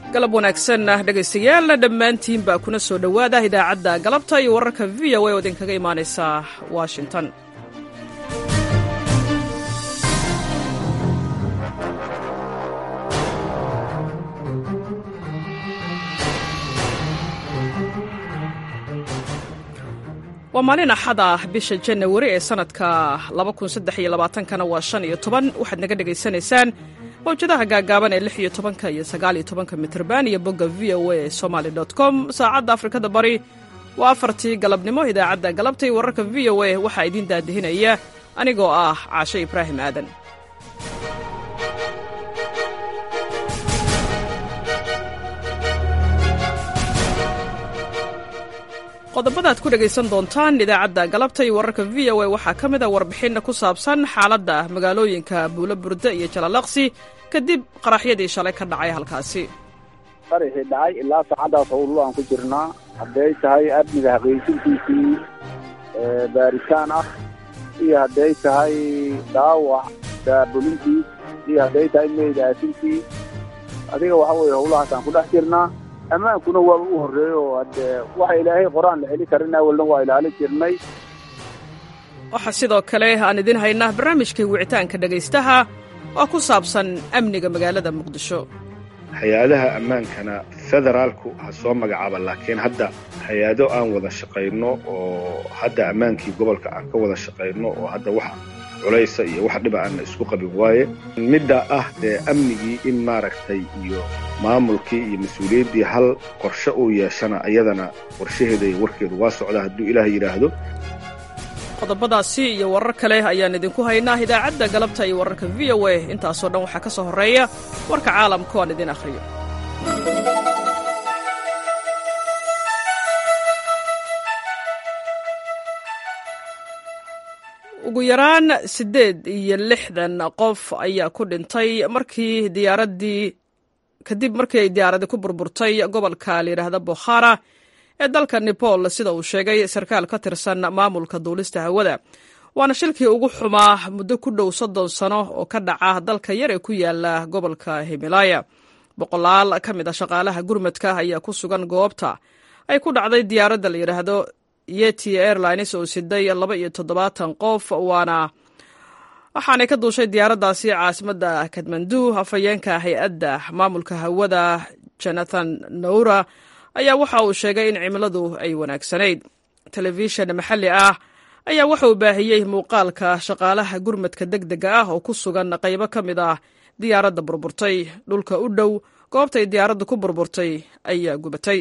galab wanaagsan dhegaystayaal dhammaantiin baa kuna soo dhowaada idaacadda galabta iyo wararka v o a oo idinkaga imaanaysa washington waa maalin axad ah bisha janawari ee sanadka kana waa shan iyo toban waxaad naga dhegaysanaysaan mawjadaha gaagaaban ee lix iyo tobanka iyo sagaal iyo tobanka mitrban iyo bogga v o a somaly com saacadda afrikada bari waa afartii galabnimo idaacadda galabta iyo wararka v o a waxaa idiin daadihinaya anigoo ah caashe ibraahim aadan qodobada ad ku dhegaysan doontaan idaacadda galabta iyo wararka v o a waxaa ka mid a warbixin ku saabsan xaaladda magaalooyinka buulo burde iyo jalalaqsi kadib qaraxyadii shalay ka dhacay halkaasi qaraxii dhacay ilaa saacaddaas howllo aan ku jirnaa hadday tahay amniga xaqiijintiisii baaritaan ah iyo hadday tahay dhaawac daabulintiis iyo hadday tahay meyd aasintii adiga waxa weeye howlahaas aan ku dhex jirnaa ammaankuna waaba u horreeyo oo haddee waxa ilaahay qoraan la heli karin awalna waa ilaalin jirnay waxaa sidoo kale aan idiin haynaa barnaamijkii wicitaanka dhegaystaha oo ku saabsan amniga magaalada muqdisho hay-adaha ammaankana federaalku ha soo magacaaba laakiin hadda hay-ado aan wada shaqayno oo hadda ammaankii gobolka aan ka wada shaqayno oo hadda wax culaysa iyo wax dhiba aanna isku qabin waaye midda ah dee amnigii in maaragtay iyo maamulkii iyo mas-uuliyaddii hal qorshe uu yeeshana ayadana qorshaheeda iyo warkeedu waa socda hadduu ilaah yidhaahdo qodobadaasi iyo warar kale ayaan idinku haynaa idaacadda galabta iyo wararka v o a intaasoo dhan waxaa ka soo horreeya warka caalamka oan idin akhriyo ugu yaraan siddeed iyo lixdan qof ayaa ku dhintay markii diyaaraddii kadib markii ay diyaaradii ku burburtay gobolka layidhaahda bokhara ee dalka nepal sida uu sheegay sarkaal ka tirsan maamulka duulista hawada waana shilkii ugu xumaa muddo ku dhow soddon sano oo ka dhaca dalka yar ee ku yaala gobolka himalaya boqolaal ka mid a shaqaalaha gurmadka ayaa ku sugan goobta ay ku dhacday diyaaradda la yidhaahdo yeti airlines oo siday laba iyo toddobaatan qof waana waxaanay ka duushay diyaaraddaasi caasimadda kadmandu afhayeenka hay-adda maamulka hawada jonathan naura ayaa waxa uu sheegay in cimiladu ay wanaagsanayd telefishan maxalli ah ayaa waxa uu baahiyey muuqaalka shaqaalaha gurmadka deg dega ah oo ku sugan qaybo ka mid ah diyaaradda burburtay dhulka u dhow goobtay diyaaradda ku burburtay ayaa gubatay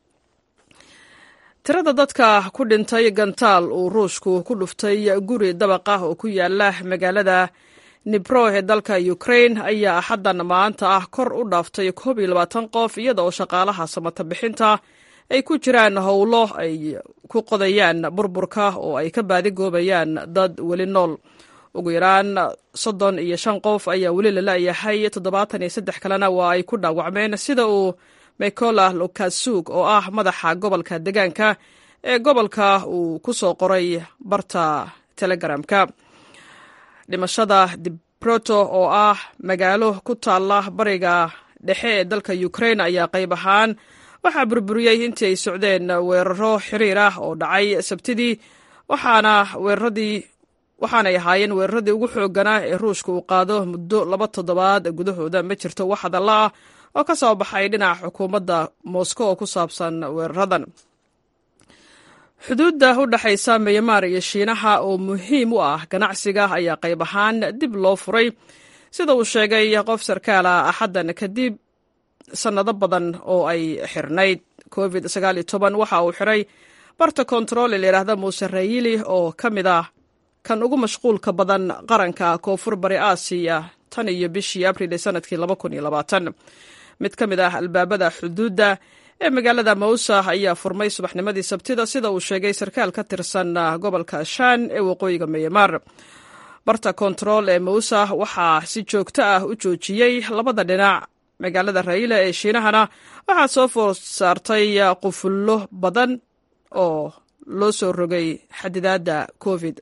tirada dadka ku dhintay gantaal uu ruushku ku dhuftay guri dabaq ah oo ku yaala magaalada nibro ee dalka ukrain ayaa axaddan maanta ah kor u dhaaftay koob iyo labaatan qof iyada oo shaqaalaha samata bixinta ay ku jiraan howlo ay ku qodayaan burburka oo ay ka baadigoobayaan dad weli nool ugu yaraan soddon iyo shan qof ayaa weli la la'yahay toddobaatan iyo saddex kalena waa ay ku dhaawacmeen sida uu mikola lukasug oo ah madaxa gobolka degaanka ee gobolka uu ku soo qoray barta telegramka dhimashada dibroto oo ah magaalo ku taalla bariga dhexe ee dalka ukrain ayaa qayb ahaan waxaa burburiyey intii ay socdeen weeraro xiriir ah oo dhacay sabtidii waxaana weeraradii waxaanay ahaayeen weeraradii ugu xoogganaa ee ruushka uu qaado muddo laba toddobaad gudahooda ma jirto wax hadalla ah oo ka soo baxay dhinaca xukuumadda moscow oo ku saabsan weeraradan xuduudda u dhexaysa myanmar iyo shiinaha oo muhiim u ah ganacsiga ayaa qayb ahaan dib loo furay sida uu sheegay qof sarkaal ah axaddan kadib sannado badan oo ay xirnayd covid waxa uu xiray barta kontarool ee layidhaahda muuse rayili oo ka mid ah kan ugu mashquulka badan qaranka koonfur bari aasiya tan iyo bishii abril ee sanadkii mid ka mid ah albaabada xuduudda ee magaalada mawsa ayaa furmay subaxnimadii sabtida sida uu sheegay sarkaal ka tirsan gobolka shan ee waqooyiga myanmar barta kontarool ee mawsa waxaa si joogto ah u joojiyey labada dhinac magaalada raila ee shiinahana waxaa soo foor saartay qufullo badan oo loo soo rogay xadidaadda covid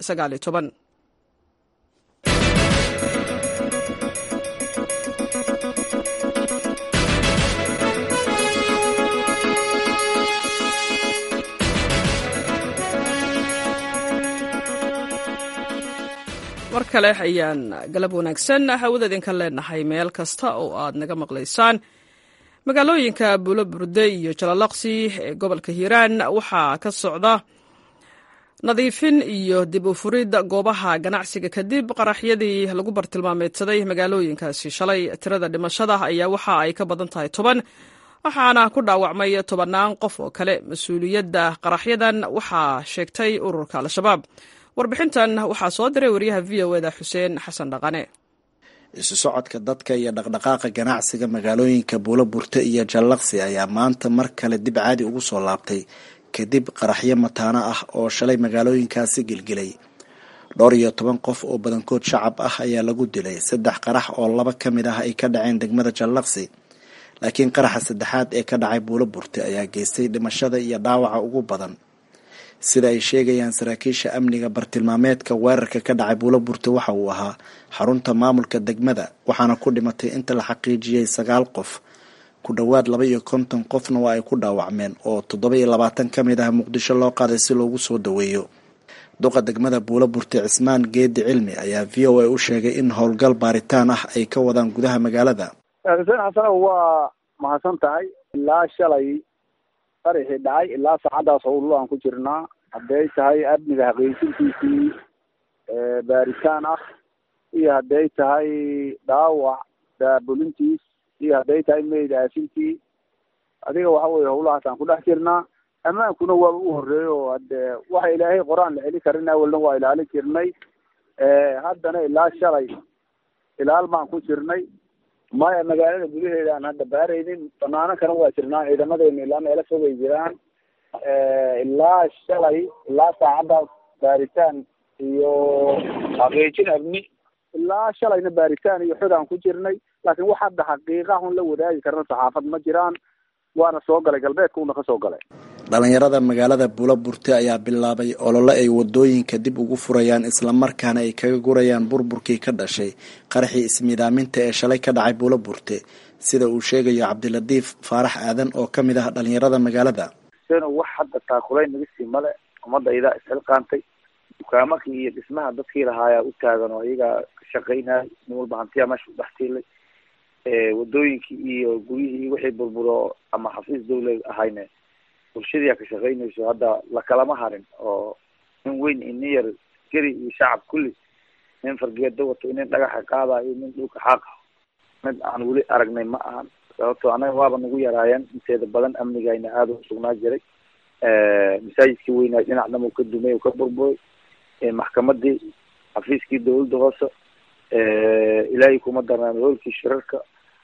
kale ayaan galab wanaagsan hawada idinka leenahay meel kasta oo aad naga maqlaysaan magaalooyinka buulo burde iyo jalalaqsi ee gobolka hiiraan waxaa ka socda nadiifin iyo dib u furid goobaha ganacsiga kadib qaraxyadii lagu bartilmaameedsaday magaalooyinkaasi shalay tirada dhimashada ayaa waxa ay ka badan tahay toban waxaana ku dhaawacmay tobannaan qof oo kale mas-uuliyadda qaraxyadan waxaa sheegtay ururka al-shabaab warbixintan waxaa soo diray wariyaha v o eda xuseen xasan dhaqane isu socodka dadka iyo dhaqdhaqaaqa ganacsiga magaalooyinka buulo burte iyo jallaqsi ayaa maanta mar kale dib caadi ugu soo laabtay kadib qaraxyo mataano ah oo shalay magaalooyinkaasi gelgelay dhowr iyo toban qof oo badankood shacab ah ayaa lagu dilay saddex qarax oo laba ka mid ah ay ka dhaceen degmada jallaqsi laakiin qaraxa saddexaad ee ka dhacay buulo burte ayaa geystay dhimashada iyo dhaawaca ugu badan sida ay sheegayaan saraakiisha amniga bartilmaameedka weerarka ka dhacay buulo burte waxa uu ahaa xarunta maamulka degmada waxaana ku dhimatay inta la xaqiijiyey sagaal qof ku dhowaad laba iyo konton qofna waa ay ku dhaawacmeen oo toddoba iyo labaatan ka mid ah muqdisho loo qaaday si loogu soo daweeyo duqa degmada buulo burte cismaan geedi cilmi ayaa v o a u sheegay in howlgal baaritaan ah ay ka wadaan gudaha magaalada xuseen xasanow waa mahadsan tahay ilaa shalay qaraxii dhacay ilaa saacaddaas howllo aan ku jirnaa hadday tahay amniga xaqiijintiisii baaritaan ah iyo hadday tahay dhaawac daabulintiis iyo hadday tahay meyd aasintii adiga waxa weye howlahaas aan ku dhex jirnaa ammaankuna waaba u horreeyo oo hade waxa ilaahay qor-aan la celi karin awalna waa ilaalin jirnay haddana ilaa shalay ilaal baan ku jirnay maya magaalada gudaheeda aan hadda baaraynin banaano kana waa jirnaa ciidamadeena ilaa meelo fogay jiraan ilaa shalay ilaa saacaddaas baaritaan iyo xaqiijin amni ilaa shalayna baaritaan iyo xod aan ku jirnay laakiin wax hadda xaqiiqa un la wadaagi karna saxaafad ma jiraan waana soo galay galbeedka una ka soo galay dhalinyarada magaalada buulo burte ayaa bilaabay olole ay wadooyinka dib ugu furayaan islamarkaana ay kaga gurayaan burburkii ka dhashay qaraxii ismiidaaminta ee shalay ka dhacay buulo burte sida uu sheegayo cabdilatiif faarax aadan oo ka mid ah dhalinyarada magaalada seno wax hadda taakulayn naga sii male ummadaydaa isxilqaantay dukaamakii iyo dhismaha dadkii lahaayaa u taagan oo iyagaa ka shaqaynaya nin walba hantiyaa meesha u dhex tiilay wadooyinkii iyo guryihii wixii burburo ama xafiis dawla ahayne bulshadiia ka shaqaynayso hadda lakalama harin oo nin weyn iyo nin yar geri iyo shacab kulli nin fargeedo wato nin dhagaxa qaadayo nin dhulka xaaqa mid aan weli aragnay ma ahan sababto anaga waaba nagu yaraayeen inteeda badan amnigayna aada u sugnaa jiray masaajidkii weynaa dhinac dham ka dumay ka burburay maxkamadii xafiiskii dawladda hoose ilaahay kuma darnaan hoolkii shirarka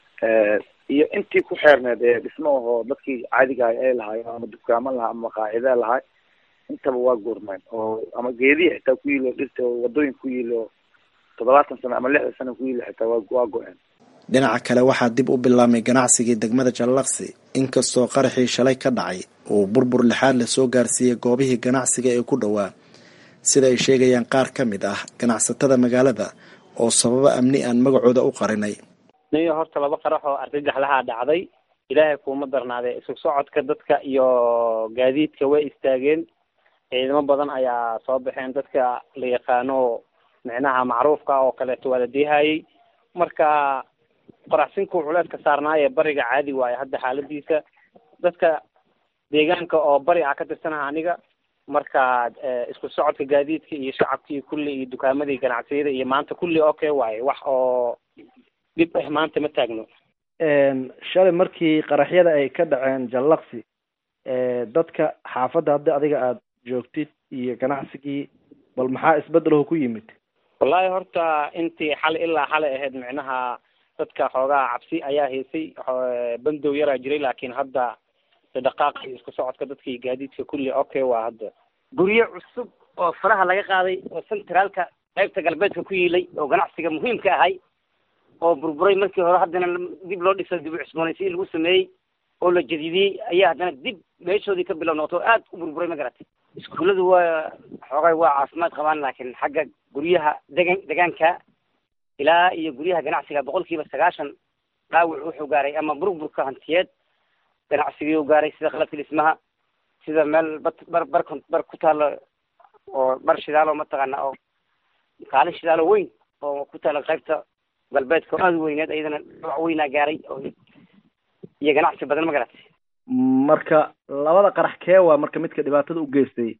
iyo intii ku xeerneed ee dhismo ahoo dadkii caadiga ahay ay lahaay ama dukaamo lahaa ama maqaacida lahaay intaba waa goormeen oo ama geedihi xitaa ku yilo dhirta oo wadooyin ku yilo toddobaatan sano ama lixdan sano ku yilo xitaa waa waa go-een dhinaca kale waxaa dib u bilaabmay ganacsigii degmada jallaqsi inkastoo qaraxii shalay ka dhacay uu burbur lixaad la soo gaarsiiyey goobihii ganacsiga ee ku dhowaa sida ay sheegayaan qaar ka mid ah ganacsatada magaalada oo sababo amni aan magacooda u qarinay niyo horta laba qarax oo argagax lahaa dhacday ilaahay kuuma darnaadee isu socodka dadka iyo gaadiidka way istaageen ciidamo badan ayaa soo baxeen dadka la yaqaano micnaha macruufka oo kaleeto waa la diihayay marka qoraxsinkuu culeedka saarnaaye bariga caadi waaye hadda xaaladiisa dadka deegaanka oo bari ah ka tirsanaha aniga marka isku socodka gaadiidka iyo shacabkii kulli iyo dukaamadii ganacsiyada iyo maanta kulli okay waaye wax oo dhib ah maanta ma taagno shalay markii qaraxyada ay ka dhaceen jallaqsi dadka xaafadda hadda adiga aada joogtid iyo ganacsigii bal maxaa isbedelaho ku yimid wallahi horta intii xal ilaa xalay ahayd micnaha dadka xoogaa cabsi ayaa haysay bandow yaraa jiray laakiin hadda dhaqaaqa iyo isku socodka dadka iyo gaadiidka kulli okay waa hadda guryo cusub oo faraha laga qaaday oo centraalka qaybta galbeedka ku yiilay oo ganacsiga muhiimka ahay oo burburay markii hore haddana dib loo dhiso dib u cusboonaysiin lagu sameeyey oo la jadidiyey ayaa haddana dib meeshoodii ka bilow noqoto aad u burburay ma garatay iskuulladu waa xoogay waa caafimaad qabaan laakiin xagga guryaha degan degaanka ilaa iyo guryaha ganacsiga boqol kiiba sagaashan dhaawac wuxuu gaaray ama burburka hantiyeed ganacsigii u gaaray sida qalabka dhismaha sida meel bar bar bar bar ku taalo oo bar shidaalo mataqaana oo kaalin shidaalo weyn oo ku taala qaybta galbeedka oo aada u weyneed iyadana dhaawac weynaa gaaray oo iyo ganacsi badan ma garatay marka labada qarax kee waa marka midka dhibaatada u geystay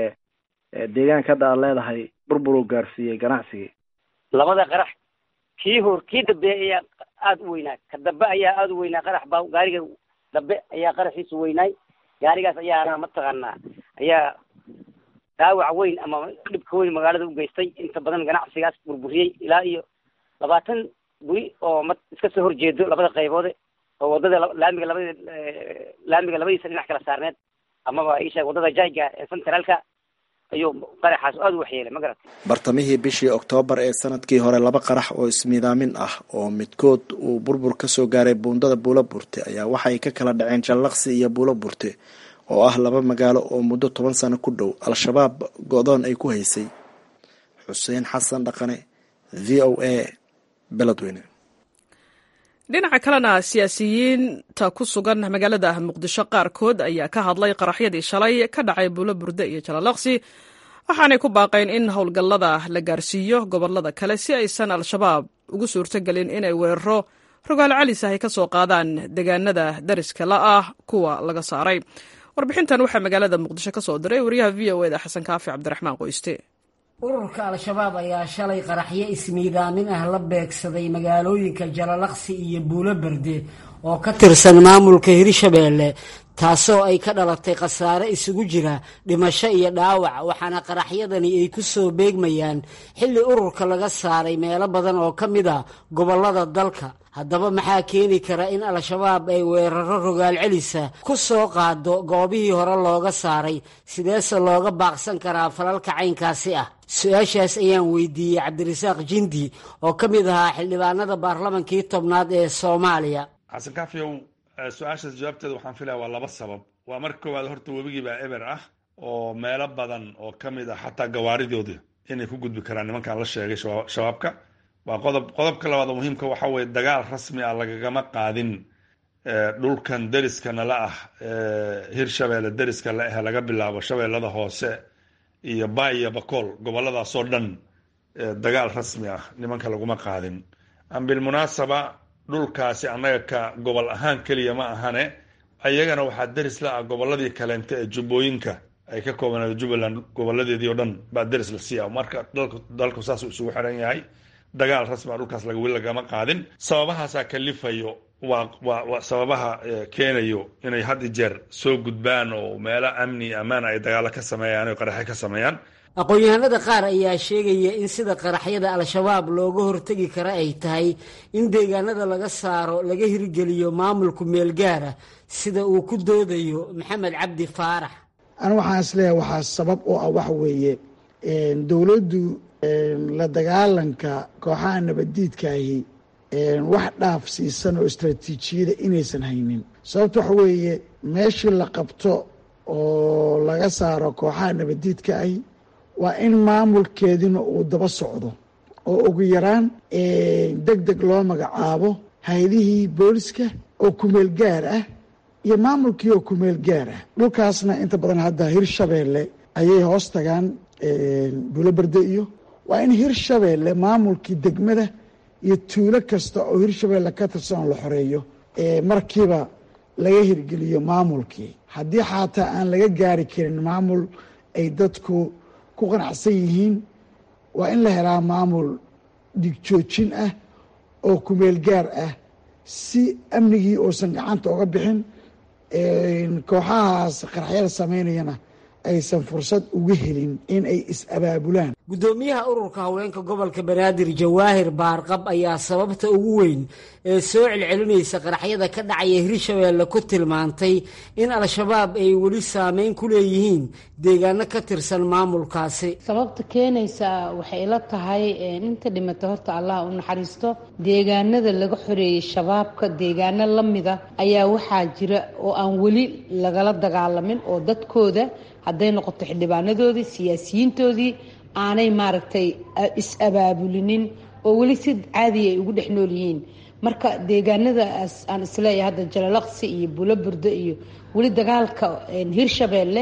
deegaanka hadda aad leedahay burbur uu gaarsiiyey ganacsigii labada qarax kii hor kii dambe ayaa aada u weynaa ka dambe ayaa aada u weynaa qarax baa gaariga dambe ayaa qaraxiisu weynaay gaarigaas ayaana mataqaanaa ayaa dhaawac weyn ama dhibka weyn magaalada u geystay inta badan ganacsigaas burburiyey ilaa iyo labaatan guri oo ma iska soo horjeedo labada qayboode oo wadada laamiga labada laamiga labadiisa dhinac kala saarneed amaba isheeg wadada jayga ee centraalka ayuu qaraxaas aada u waxyeelay ma garatay bartamihii bishii oktoobar ee sanadkii hore laba qarax oo ismiidaamin ah oo midkood uu burbur ka soo gaaray buundada buulo burte ayaa waxay ka kala dhaceen jallaqsi iyo buulo burte oo ah laba magaalo oo muddo toban sano ku dhow al-shabaab go-doon ay ku haysay xuseen xasan dhaqane v o a beledweyne dhinaca kalena siyaasiyiinta ku sugan magaalada muqdisho qaarkood ayaa ka hadlay qaraxyadii shalay ka dhacay buulo burde iyo jalalaqsi waxaanay ku baaqeen in howlgallada la gaarsiiyo gobolada kale si aysan al-shabaab ugu suurtogelin inay weeraro rogaal calis ah ay ka soo qaadaan deegaanada dariska la ah kuwa laga saaray warbixintan waxaa magaalada muqdisho ka soo diray wariyaha v o eda xasan kaafi cabdiraxmaan qoyste ururka al-shabaab ayaa shalay qaraxyo ismiidaamin ah la beegsaday magaalooyinka jalalaqsi iyo buulo berde oo ka tirsan maamulka hirshabeelle taasoo ay ka dhalatay khasaare isugu jira dhimasho iyo dhaawac waxaana qaraxyadani ay ku soo beegmayaan xilli ururka laga saaray meelo badan oo ka mid a gobollada dalka haddaba maxaa keeni kara in al-shabaab ay weeraro rogaal celisa ku soo qaado goobihii hore looga saaray sideese looga baaqsan karaa falalka caynkaasi ah su-aashaas ayaan weydiiyey cabdirasaaq jindi oo ka mid ahaa xildhibaanada baarlamankii tobnaad ee soomaaliya xasan kaafiyow su-aashaas jawaabteeda waxaan filaya waa laba sabab waa marka koowaad horta webigii baa eber ah oo meelo badan oo ka mid ah xataa gawaaridooda inay ku gudbi karaan nimankan la sheegay shabaabka waa qodob qodobka labaad oo muhiimka waxa weye dagaal rasmi ah lagagama qaadin dhulkan deriska nala ah hirshabeelle deriska la ah laga bilaabo shabeellada hoose iyo bay iyo bakool goboladaasoo dhan dagaal rasmi ah nimanka laguma qaadin bilmunaasaba dhulkaasi annaga ka gobol ahaan keliya ma ahane ayagana waxaa deris la ah goboladii kaleente ee jubbooyinka ay ka koobanaado jubbaland goboladeedii o dhan baa deris la siiya marka dalku saasuu isugu xiran yahay dagaal rasmi a dhulkaas weli lagama qaadin sababahaasaa kalifayo waa waa waa sababaha keenayo inay had i jeer soo gudbaan oo meelo amni ammaan ay dagaalo ka sameeyaan o qaraxe ka sameeyaan aqoon-yahanada qaar ayaa sheegaya in sida qaraxyada al-shabaab looga hortegi kara ay tahay in deegaanada laga saaro laga hirgeliyo maamulku meelgaara sida uu ku doodayo maxamed cabdi faarax anu waxaan isleeyahay waxaa sabab oo ah waxa weeye dowladdu la dagaalanka kooxaha nabaddiidkaahi wax dhaaf siisan oo istraatiijiyada inaysan haynin sababta waxa weeye meeshii la qabto oo laga saaro kooxaha nabaddiidka ahi waa in maamulkeedina uu daba socdo oo ugu yaraan deg deg loo magacaabo hay-adihii booliska oo kumeel gaar ah iyo maamulkii oo kumeel gaar ah dhulkaasna inta badan hadda hirshabeelle ayay hoos tagaan buuloberde iyo waa in hirshabeelle maamulkii degmada iyo tuulo kasta oo hirshabeelle ka tirsan la xoreeyo markiiba laga hirgeliyo maamulkii haddii xataa aan laga gaari karin maamul ay dadku ku qanacsan yihiin waa in la helaa maamul dhigjoojin ah oo kumeel gaar ah si amnigii uusan gacanta uga bixin kooxahaas qaraxyada samaynayana aysan fursad uga helin in ay is-abaabulaan guddoomiyaha ururka haweenka gobolka banaadir jawaahir baarqab ayaa sababta ugu weyn ee soo celcelinaysa qaraxyada ka dhacaya hirshabeelle ku tilmaantay in al-shabaab ay weli saameyn ku leeyihiin deegaano ka tirsan maamulkaasi sababta keenaysa waxay ila tahay inta dhimata horta allah u naxariisto deegaanada laga xoreeyey shabaabka deegaano la mida ayaa waxaa jira oo aan weli lagala dagaalamin oo dadkooda hadday noqoto xildhibaanadoodii siyaasiyiintoodii aanay maaragtay is-abaabulinin oo weli si caadiya ay ugu dhex nool yihiin marka deegaanadaas aan isleeyahay hadda jalalaqsi iyo bulo burdo iyo weli dagaalka hirshabeelle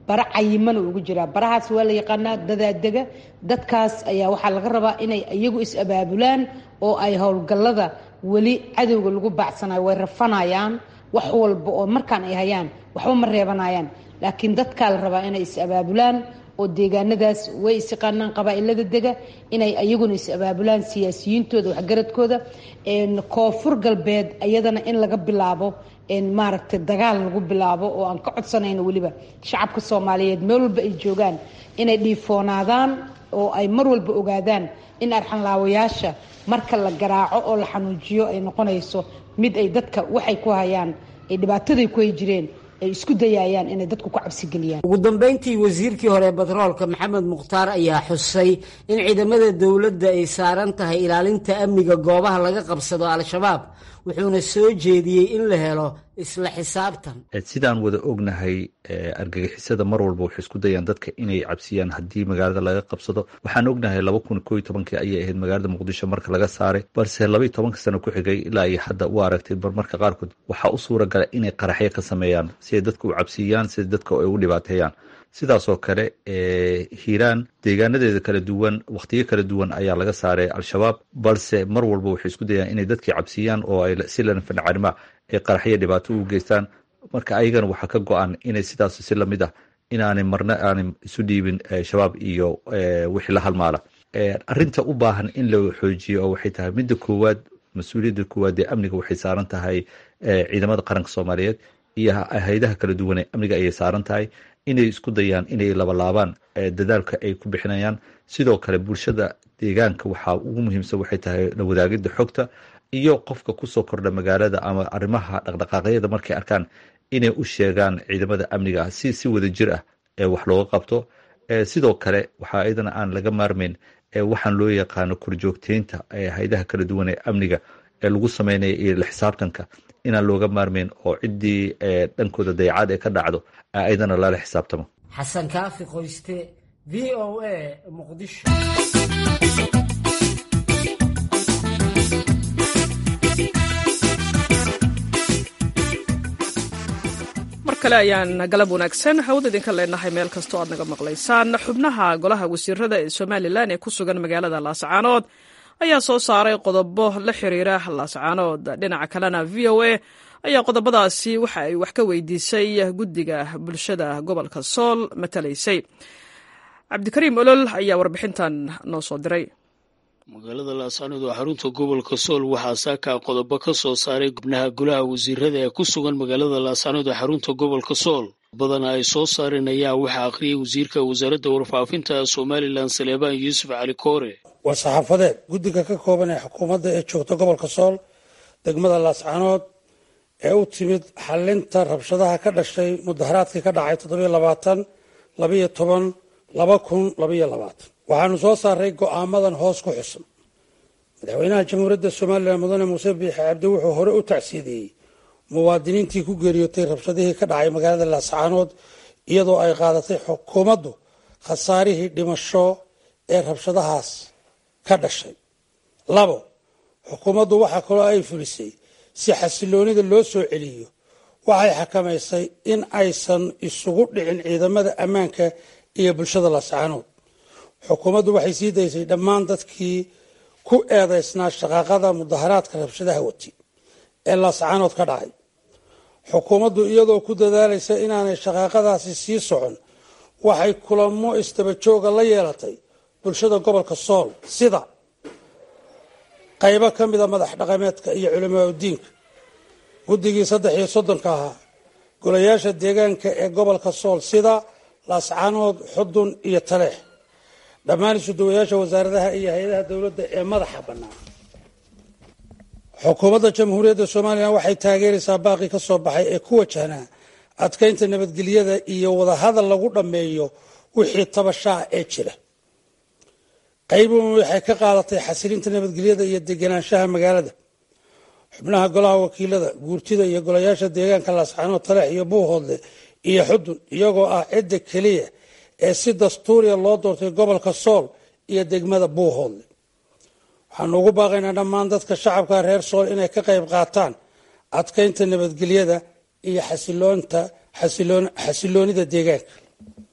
bara cayimana ugu jiraa barahaas waa la yaqaanaa dadaadega dadkaas ayaa waxaa laga rabaa inay iyagu is-abaabulaan oo ay howlgallada weli cadowga lagu baacsanayo way rafanayaan wax walba oo markaan ay hayaan waxba ma reebanayaan laakiin dadkaa la rabaa inay is-abaabulaan oo deegaanadaas way isyaqaanaan qabaa-ilada dega inay iyaguna is-abaabulaan siyaasiyiintooda waxgaradkooda koonfur galbeed iyadana in laga bilaabo maaragtay dagaal lagu bilaabo oo aan ka codsanayno weliba shacabka soomaaliyeed meel walba ay joogaan inay dhiifoonaadaan oo ay mar walba ogaadaan in arxanlaawayaasha marka la garaaco oo la xanuujiyo ay noqonayso mid ay dadka waxay ku hayaan ay dhibaataday ku hay jireen ay isku dayayaan inay dadku ku cabsigeliyaan ugu dambeyntii wasiirkii hore batroolka maxamed mukhtaar ayaa xusay in ciidamada dowladda ay saaran tahay ilaalinta amniga goobaha laga qabsado al-shabaab wuxuuna soo jeediyey in la helo isla xisaabtan sidaan wada ognahay argagixisada mar walba waxay isku dayaan dadka inay cabsiyaan haddii magaalada laga qabsado waxaan ognahay laba kun ko iyo tobankii ayay ahayd magaalada muqdisho marka laga saaray balse laba iyo tobanka sano ku xigay ilaa iyo hadda u aragtay marmarka qaarkood waxaa u suura gala inay qaraxyo ka sameeyaan si ay dadka u cabsiiyaan sida dadka ay u dhibaateeyaan sidaasoo kale hiiraan deegaanadeeda kala duwan wakhtiyo kala duwan ayaa laga saaray al-shabaab balse mar walba waxay isku dayaan inay dadkii cabsiiyaan oo ay si lanfancarima ay qaraxyo dhibaato u geystaan marka ayagana waxaa ka go-an inay sidaas si lamid ah inaanay marna aanay isu dhiibin shabaab iyo wixii la halmaala arinta u baahan in la xoojiyo oo waxay tahay midda koowaad mas-uuliyadda koowaad ee amniga waxay saaran tahay ciidamada qaranka soomaaliyeed iyo hay-adaha kala duwan ee amniga ayay saaran tahay inay isku dayaan inay labalaabaan dadaalka ay ku bixinayaan sidoo kale bulshada deegaanka waxaa ugu muhiimsan waxay tahay la wadaagida xogta iyo qofka kusoo kordha magaalada ama arrimaha dhaqdhaqaaqyada markay arkaan inay u sheegaan ciidamada amniga ah si si wada jir ah ee wax looga qabto sidoo kale waxaa iyadana aan laga maarmayn waxaan loo yaqaano korjoogteynta hay-adaha kala duwan ee amniga ee lagu sameynaya iyo la xisaabtanka inaan looga maarmayn oo ciddii dhankooda dayacaad ee ka dhacdo iyadana lala xisaabtamo xasan kaafi qoyste v o a muqdisho mar kale ayaan galab wanaagsan hawada idinka leenahay meel kastoo aad naga maqlaysaan xubnaha golaha wasiirada ee somalilan ee ku sugan magaalada laascaanood ayaa soo saaray qodobo la xiriira laascaanood dhinaca kalena v o a ayaa qodobadaasi waxa ay wax ka weydiisay guddiga bulshada gobolka sool matalaysay cabdikariim olol ayaa warbixintan noo soo diray magaalada laascaanood oo xarunta gobolka sool waxaa saaka qodobo ka soo saaray gubnaha golaha wasiirada ee ku sugan magaalada laascaanood ee xarunta gobolka sool badana ay soo saareen ayaa waxaa akhriyay wasiirka wasaaradda warfaafinta somalilan saleebaan yuusuf cali koore waa saxaafadeed guddiga ka kooban ee xukuumadda ee joogta gobolka sool degmada laascaanood ee u timid xalinta rabshadaha ka dhashay mudaharaadkii ka dhacay toddobiyo labaatan labayo toban laba kun labayo labaatan waxaanu soo saaray go'aamadan hoos ku xusan madaxweynaha jamhuuriyadda somalilan mudane muuse biixi cabdi wuxuu hore u tacsiideeyey muwaadiniintii ku geeriyootay rabshadihii ka dhacay magaalada laascaanood iyadoo ay qaadatay xukuumaddu khasaarihii dhimasho ee rabshadahaas ka dhashay labo xukuumaddu waxaa kaloo ay fulisay si xasiloonida loo soo celiyo waxay xakamaysay in aysan isugu dhicin ciidamada ammaanka iyo bulshada laascaanood xukuumaddu waxay sii daysay dhammaan dadkii ku eedaysnaa shaqaaqada mudaharaadka rabshadaha wati ee laascaanood ka dhacay xukuumaddu iyadoo ku dadaalaysa inaanay shaqaaqadaasi sii socon waxay kulamo istabajooga la yeelatay bulshada gobolka sool sida qaybo ka mida madax dhaqameedka iyo culimaa udiinka guddigii saddex iyo soddonka ahaa golayaasha deegaanka ee gobolka sool sida laascaanood xudun iyo taleex dhammaan isuduwayaasha wasaaradaha iyo hay-adaha dowladda ee madaxa bannaan xukuumadda jamhuuriyadda somalilan waxay taageeraysaa baaqii ka soo baxay ee ku wajahnaa adkaynta nabadgelyada iyo wadahadal lagu dhammeeyo wixii tabashaa ee jira qaybuun waxay ka qaadatay xasilinta nabadgelyada iyo deganaanshaha magaalada xubnaha golaha wakiilada guurtida iyo golayaasha deegaanka laascaanood taleex iyo buuhoodle iyo xudun iyagoo ah cidda keliya ee si dastuuriya loo doortay gobolka sool iyo degmada buuhoodle waxaanu ugu baaqaynaa dhammaan dadka shacabka reer sool inay ka qayb qaataan adkaynta nabadgelyada iyo xasiloonida deegaanka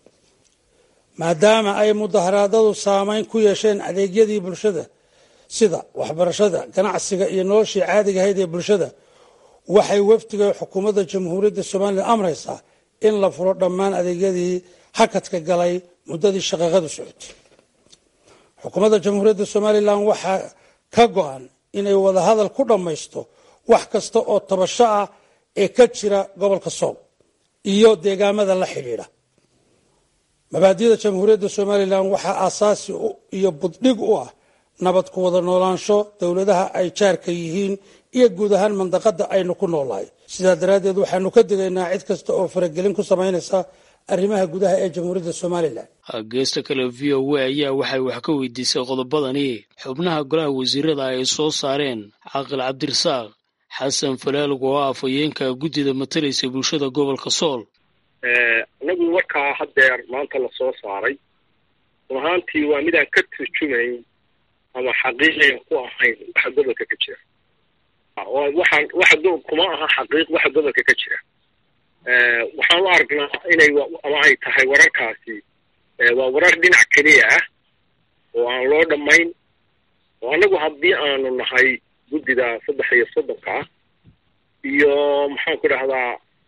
maadaama ay mudaharaadadu saameyn ku yeesheen adeegyadii bulshada sida waxbarashada ganacsiga iyo noloshii caadiga ahayd ee bulshada waxay wafdiga xukuumadda jamhuuriyadda somalilan amraysaa in la furo dhammaan adeegyadii hakadka galay muddadii shaqaaqadu socotay xukuumadda jamhuuriyadda somalilan waxaa ka go-an inay wadahadal ku dhammaysto wax kasta oo tabasho ah ee ka jira gobolka sool iyo deegaamada la xidhiidha mabaadida jamhuuriyadda somalilan waxaa aasaasi iyo buddhig u ah nabad ku wada noolaansho dowladaha ay jaarka yihiin iyo guud ahaan mandaqada aynu ku noolahay sidaa daraaddeed waxaanu ka digaynaa cid kasta oo faragelin ku samaynaysa arrimaha gudaha ee jamhuuriyadda somalilan geesta kale v o a ayaa waxay wax ka weydiisay qodobadani xubnaha golaha wasiirada ay soo saareen caaqil cabdirasaaq xasan falaalg oo ah afhayeenka guddida matalaysa bulshada gobolka sool anagu warkaa haddeer maanta la soo saaray run ahaantii waa midaan ka turjumayn ama xaqiiqiyan ku ahayn waxa gobolka ka jira waxaan waxa kuma aha xaqiiq waxa gobolka ka jira waxaan u aragnaa inay ama ay tahay wararkaasi waa warar dhinac keliya ah oo aan loo dhammayn oo annagu haddii aanu nahay guddida saddex iyo soddonka ah iyo maxaan ku dhahdaa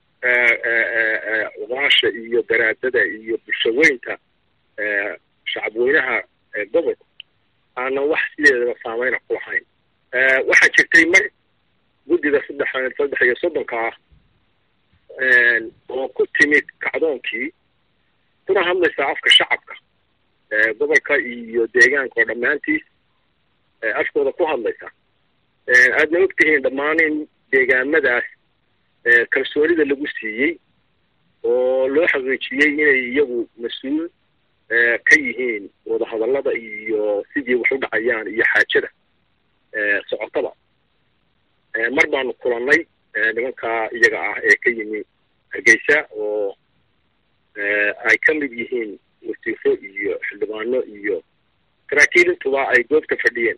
uqaasha iyo daraadada iyo bulshaweynta shacabweynaha gobolka aanan wax sideedaba saameyna ku lahayn waxaa jirtay mar guddida saddex saddex iyo soddonka ah oo ku timid kacdoonkii kuna hadlaysa afka shacabka gobolka iyo deegaanka oo dhammaantiis afkooda ku hadlaysa aadna ogtihiin dhammaan in deegaamadaas kalsoonida lagu siiyey oo loo xaqiijiyey inay iyagu mas-uul ka yihiin wadahadallada iyo sidii wax u dhacayaan iyo xaajada socotaba mar baanu kulannay nimanka iyaga ah ee ka yimi hargeysa oo ay ka mid yihiin wasiifo iyo xildhibaano iyo saraakiil intuba ay goobta fadhiyeen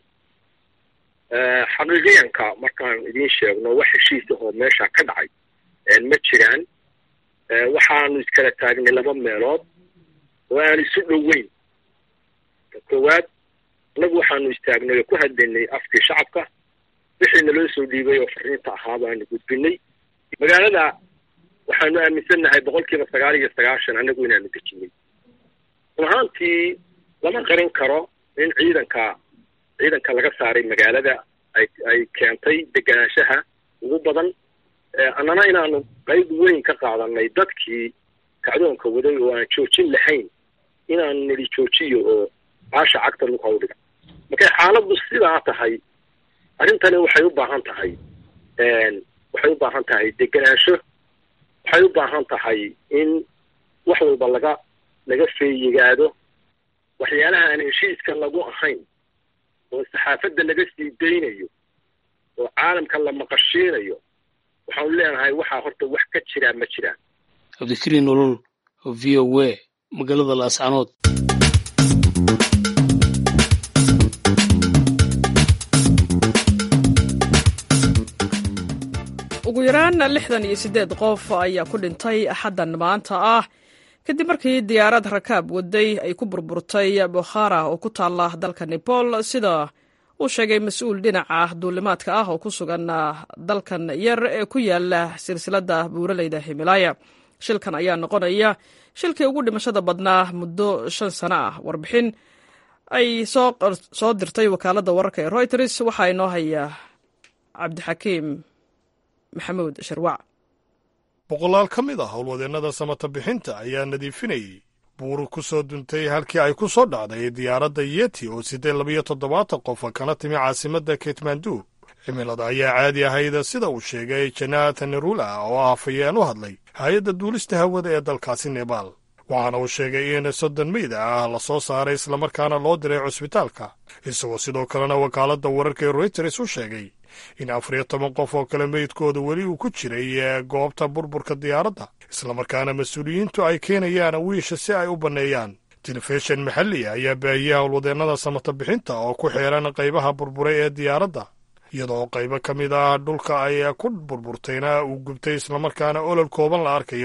xaqiiqiyanka markaan idiin sheegno wax heshiis ahoo meesha ka dhacay ma jiraan waxaanu iskala taagnay laba meelood oo aan isu dhoweyn koowaad annagu waxaanu istaagnay oo ku hadlaynay afkii shacabka wixii naloo soo dhiibay oo fariinta ahaa baanu gudbinay magaalada waxaanu aaminsannahay boqol kiiba sagaal iyo sagaashan annagu inaanu dejinay run ahaantii lama qarin karo in ciidanka ciidanka laga saaray magaalada ay ay keentay deganaanshaha ugu badan annana inaanu qayb weyn ka qaadanay dadkii kacdoonka waday oo aan joojin lahayn inaanu nidhi joojiyo oo caasha cagta lug hawdhiga markay xaaladdu sidaa tahay arrintani waxay u baahan tahay waxay u baahan tahay deganaansho waxay u baahan tahay in wax walba laga laga feeyigaado waxyaalaha aan heshiiska lagu ahayn oo saxaafadda laga sii daynayo oo caalamka la maqashiinayo waxaanu leenahay waxaa horta wax ka jiraa ma jiraan cabdikariin nolol v o a magaalada laascanood ugu yaraan lixdan iyo siddeed qof ayaa ku dhintay axaddan maanta ah kadib markii diyaarad rakaab waday ay ku burburtay bokhara oo ku taalla dalka nepal sida uu sheegay mas-uul dhinaca duulimaadka ah oo ku sugan dalkan yar ee ku yaala silsiladda buuraleyda himilaya shilkan ayaa noqonaya shilkii ugu dhimashada badnaa muddo shan sano ah warbixin ay soo dirtay wakaaladda wararka ee reuters waxaa inoo haya cabdixakiim maxamuud sharwac boqolaal ka mid ah howlwadeennada samata bixinta ayaa nadiifinayey buuru ku soo duntay halkii ay ku soo dhacday diyaaradda yeti oo siddeed labiyo toddobaatan qofa kana timi caasimadda ketmandu cimilada ayaa caadi ahayd sida uu sheegay janatan nerula oo ah afhayeen u hadlay hay-adda duulista hawada ee dalkaasi nebaal waxaana uu sheegay in soddon meyda ah la soo saaray islamarkaana loo diray cusbitaalka isagoo sidoo kalena wakaaladda wararka ee royters u sheegay in afariyo toban qof oo kale meydkooda weli uu ku jiray goobta burburka diyaaradda islamarkaana mas-uuliyiintu ay keenayaan wiisha si ay u banneeyaan telefishin maxalliga ayaa baahiyey howlwadeennada samata bixinta oo ku xeeran qaybaha burburay ee diyaaradda iyadoo qaybo ka mid ah dhulka ay ku burburtayna uu gubtay islamarkaana olol kooban la arkayo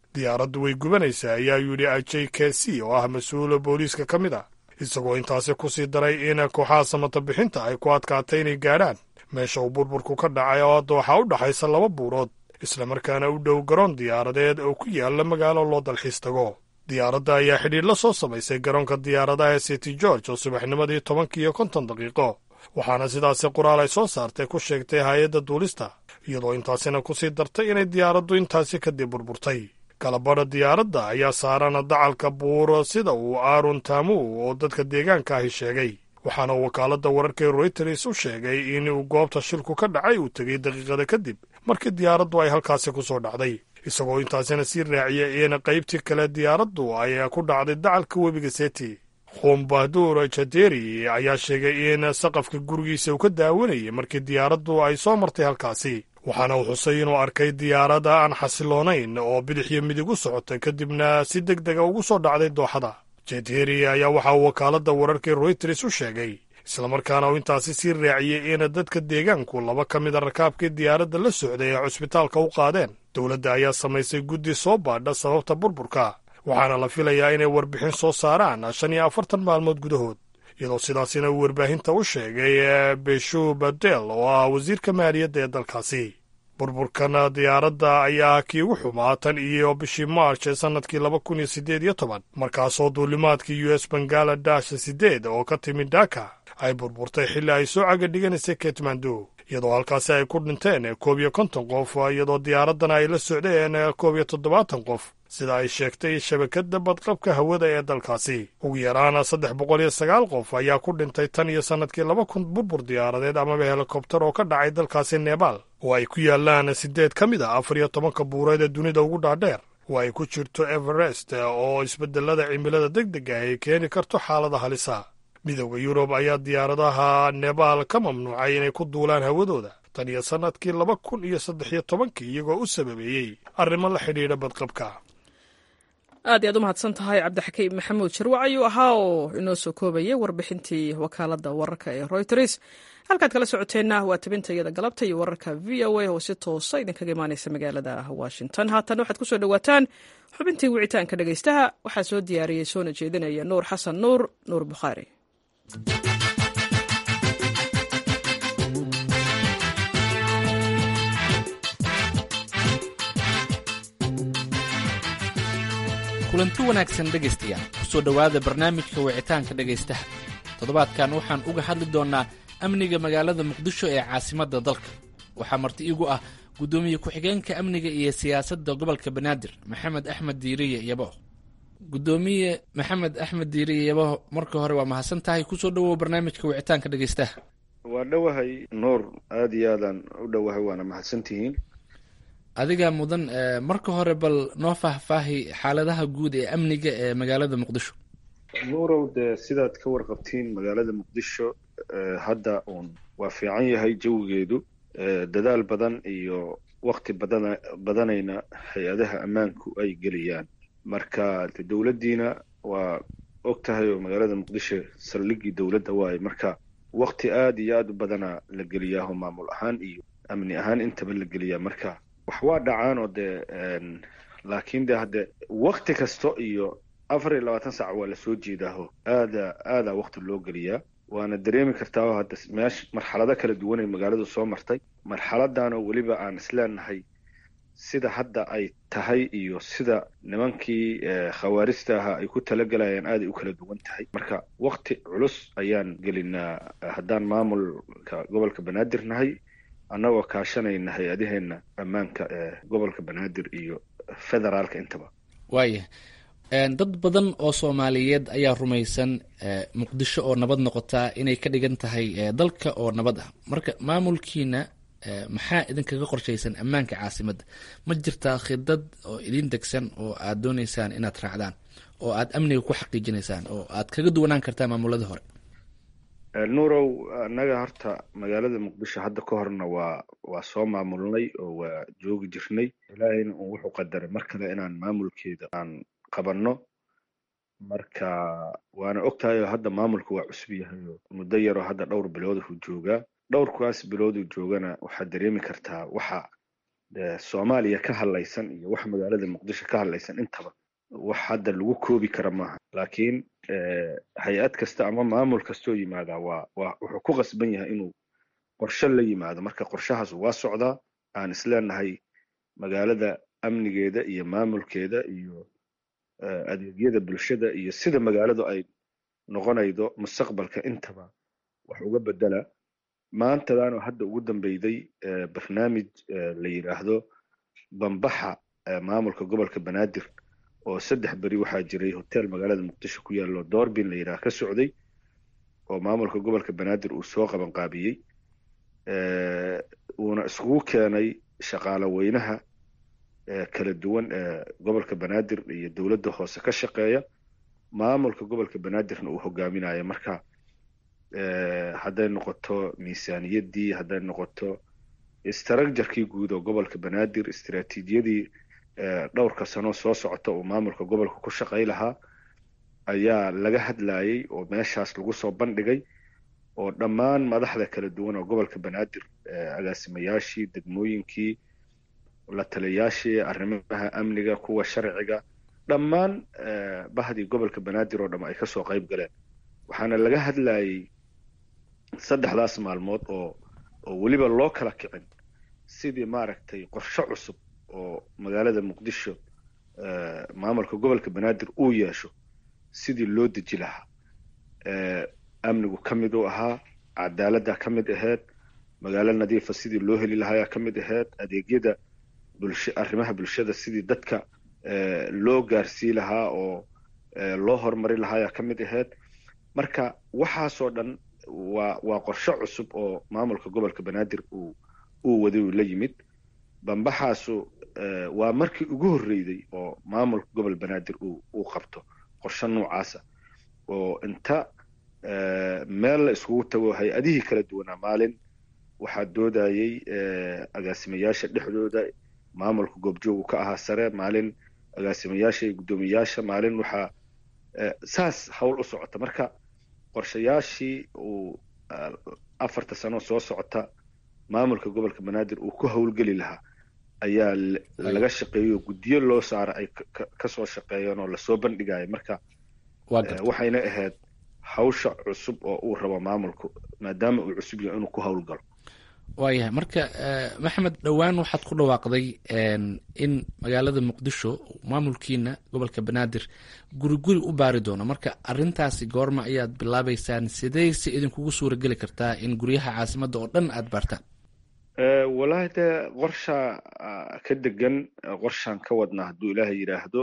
diyaaraddu way gubanaysaa ayaa yidhi j k c oo ah mas-uula booliiska ka mid ah isagoo intaasi ku sii daray in kooxaha samata bixinta ay ku adkaatay inay gaadhaan meesha uu burburku ka dhacay oo dooxa u dhaxaysa laba buurood islamarkaana u dhow garoon diyaaradeed oo ku yaalla magaalo loo dalxiis tago diyaaradda ayaa xidhiir la soo samaysay garoonka diyaaradaha ee city george oo subaxnimadii tobanka iyo konton daqiiqo waxaana sidaasi qoraal ay soo saartay ku sheegtay hay-adda duulista iyadoo intaasina ku sii dartay inay diyaaraddu intaasi kadib burburtay galabadha diyaaradda ayaa saaran dacalka buuro sida uu aarun taamu oo dadka deegaanka ahi sheegay waxaana wakaaladda wararkee royters u sheegay in uu goobta shilku ka dhacay uu tegey daqiiqada kadib markii diyaaraddu ay halkaasi ku soo dhacday isagoo intaasina sii raaciyay in qaybtii kale diyaaraddu ay ku dhacday dacalka webiga seti khumbahduur jaderi ayaa sheegay in saqafka gurigiisa uu ka daawanayay markii diyaaraddu ay soo martay halkaasi waxaana uu xusay inuu arkay diyaaradda aan xasiloonayn oo bidix iyo midig u socotay kadibna si deg dega ugu soo dhacday dooxada jederi ayaa waxa uu wakaaladda wararkii royters u sheegay islamarkaana uu intaasi sii raaciyey in dadka deegaanku laba ka mida rakaabkii diyaaradda la socday ay cusbitaalka u qaadeen dowladda ayaa samaysay guddi soo baadha sababta burburka waxaana la filayaa inay warbixin soo saaraan shan iyo afartan maalmood gudahood iyadoo sidaasina uu warbaahinta u sheegay beshu badel oo ah wasiirka maaliyadda ee dalkaasi burburkan diyaaradda ayaa kii ugu xumaa tan iyo bishii march ee sannadkii laba kun iyo siddeed iyo toban markaasoo duulimaadkii u s bangaladesh siddeed oo ka timid dhaka ay burburtay xilli ay soo caga dhiganaysay ketmando iyadoo halkaasi ay ku dhinteen koob iyo konton qof iyadoo diyaaraddana ay la socdeen koob iyo toddobaatan qof sida ay sheegtay shabakadda badqabka hawada ee dalkaasi ugu yaraan saddex boqol iyo sagaal qof ayaa ku dhintay tan iyo sannadkii laba kun burbur diyaaradeed amaba helikobtar oo ka dhacay dalkaasi nebaal oo ay ku yaalaan siddeed ka mid a afar iyo tobanka buureed ee dunida ugu dhaadheer oo ay ku jirto everest oo isbeddelada cimilada deg deg ah ay keeni karto xaalada halisa midowda yurub ayaa diyaaradaha nebaal ka mamnuucay inay ku duulaan hawadooda tan iyo sannadkii laba kun iyo saddex iyo tobankii iyagoo u sababeeyey arrimo la xidhiidha badqabka aad iyaad u mahadsan tahay cabdixakiim maxamuud sharwac ayuu ahaa oo inoo soo koobayay warbixintii wakaaladda wararka ee royters halkaad kala socoteenna waa tabinta iyada galabta iyo wararka v o a oo si toosa idinkaga imaanaysa magaalada washington haatan waxaad kusoo dhowaataan xubintii wicitaanka dhegaystaha waxaa soo diyaariyey soona jeedinaya nuur xasan nuur nuur bukhaari kulanti wanaagsan dhegaystayaal kusoo dhowaada barnaamijka wicitaanka dhegaystaha toddobaadkan waxaan uga hadli doonnaa amniga magaalada muqdisho ee caasimadda dalka waxaa marti igu ah guddoomiye ku-xigeenka amniga iyo siyaasadda gobolka banaadir maxamed axmed diiriye yabaho guddoomiye maxamed axmed diiriye yabaho marka hore waa mahadsan tahay kusoo dhowow barnaamijka wicitaanka dhegaystaha waa dhowahay nuur aada iyo aadaan u dhowahay waana mahadsantihiin adiga mudan marka hore bal noo faahfaahi xaaladaha guud ee amniga ee magaalada muqdisho nuurow dee sidaad ka warqabtiin magaalada muqdisho hadda uun waa fiican yahay jawigeedu dadaal badan iyo wakti badana badanayna hay-adaha ammaanku ay geliyaan marka de dowladdiina waa og tahay oo magaalada muqdisho saldhiggii dowladda waaye marka wakti aada iyo aada u badana la geliyaaho maamul ahaan iyo amni ahaan intaba la geliyaa marka wax waa dhacaan oo dee laakiin de hadde wakti kasto iyo afar iyo labaatan saac waa lasoo jeedaaho aada aadaa wakti loo geliyaa waana dareemi kartaa oo hadda meesha marxalado kala duwan ay magaaladu soo martay marxaladan oo weliba aan isleenahay sida hadda ay tahay iyo sida nimankii khawaarista ahaa ay ku talagalayaan aaday u kala duwan tahay marka wakti culus ayaan gelinaa haddaan maamulka gobolka banaadir nahay annagoo kaashanayna hay-adaheenna ammaanka ee gobolka banaadir iyo federaalka intaba waaya dad badan oo soomaaliyeed ayaa rumaysan muqdisho oo nabad noqotaa inay ka dhigan tahay dalka oo nabad ah marka maamulkiina maxaa idinkaga qorshaysan ammaanka caasimadda ma jirtaa khidad oo idin degsan oo aad dooneysaan inaad raacdaan oo aad amniga ku xaqiijinaysaan oo aad kaga duwanaan kartaa maamuladii hore nuurow annaga horta magaalada muqdisho hadda ka horna waa waa soo maamulnay oo waa joogi jirnay ilaahayna un wuxuu qadaray mar kale inaan maamulkeeda aan qabanno marka waana og tahay oo hadda maamulka waa cusub yahay oo muddo yaroo hadda dhowr bilood uu joogaa dhowrkaas bilooduu joogana waxaad dareemi kartaa waxa soomaaliya ka hadlaysan iyo wax magaalada muqdisho ka hadlaysan intaba wax hadda lagu koobi kara maaha laakiin hay-ad kasta ama maamul kastoo yimaadaa waa waa wuxuu ku qasban yahay inuu qorshe la yimaado marka qorshahaas waa socdaa aan isleenahay magaalada amnigeeda iyo maamulkeeda iyo adeegyada bulshada iyo sida magaaladu ay noqonaydo mustaqbalka intaba wax uga bedela maantadaanoo hadda ugu dambeyday barnaamij la yidhaahdo bambaxa maamulka gobolka banaadir oo saddex beri waxaa jiray hotel magaalada muqdisho ku yaallo doorbin la yidhaah ka socday oo maamulka gobolka banaadir uu soo qaban qaabiyey uuna iskugu keenay shaqaale weynaha kala duwan ee gobolka banaadir iyo dowladda hoose ka shaqeeya maamulka gobolka banaadirna uu hogaaminayo marka hadday noqoto miisaaniyaddii hadday noqoto istraakjarkii guud oo gobolka banaadir istiraatiijiyadii dhowrka sano soo socota uu maamulka gobolka ku shaqay lahaa ayaa laga hadlayay oo meeshaas lagu soo bandhigay oo dhammaan madaxda kala duwan oo gobolka banaadir agaasimayaashii degmooyinkii la taliyayaashii arrimaha amniga kuwa sharciga dhammaan bahdii gobolka banaadir oo dham ay kasoo qayb galeen waxaana laga hadlayay saddexdaas maalmood oo oo weliba loo kala kicin sidii maaragtay qorshe cusub oo magaalada muqdisho maamulka gobolka banaadir uu yeesho sidii loo deji lahaa amnigu ka mid uu ahaa cadaaladda ka mid ahayd magaalo nadiifa sidii loo heli lahayaa ka mid ahayd adeegyada bulsha arrimaha bulshada sidii dadka loo gaarsii lahaa oo loo horumari lahaayaa ka mid ahayd marka waxaasoo dhan waa waa qorshe cusub oo maamulka gobolka banaadir uu uu waday uu la yimid bambaxaasu waa markii ugu horreyday oo maamulka gobol banaadir uu uu qabto qorshe noocaasa oo inta meel la iskugu tago hay-adihii kala duwanaa maalin waxaa doodayey agaasimayaasha dhexdooda maamulka goobjoogu ka ahaa sare maalin agaasimayaasha iyo guddoomiyayaasha maalin waxaa saas howl u socota marka qorshayaashii uu afarta sano soo socota maamulka gobolka banaadir uu ku howlgeli lahaa ayaa laga shaqeeyey oo guddiyo loo saara ay kasoo shaqeeyeen oo lasoo bandhigaya marka waxayna ahayd hawsha cusub oo uu rabo maamulku maadaama uu cusub yahay inuu ku howlgalo waayahay marka maxamed dhowaan waxaad ku dhawaaqday in magaalada muqdisho maamulkiina gobolka banaadir guri guri u baari doono marka arintaasi goorma ayaad bilaabeysaan sideyse idinkugu suura geli kartaa in guryaha caasimadda oo dhan aada baartaan wallaahi dee qorshaa ka degan qorshaan ka wadnaa hadduu ilaahay yidhaahdo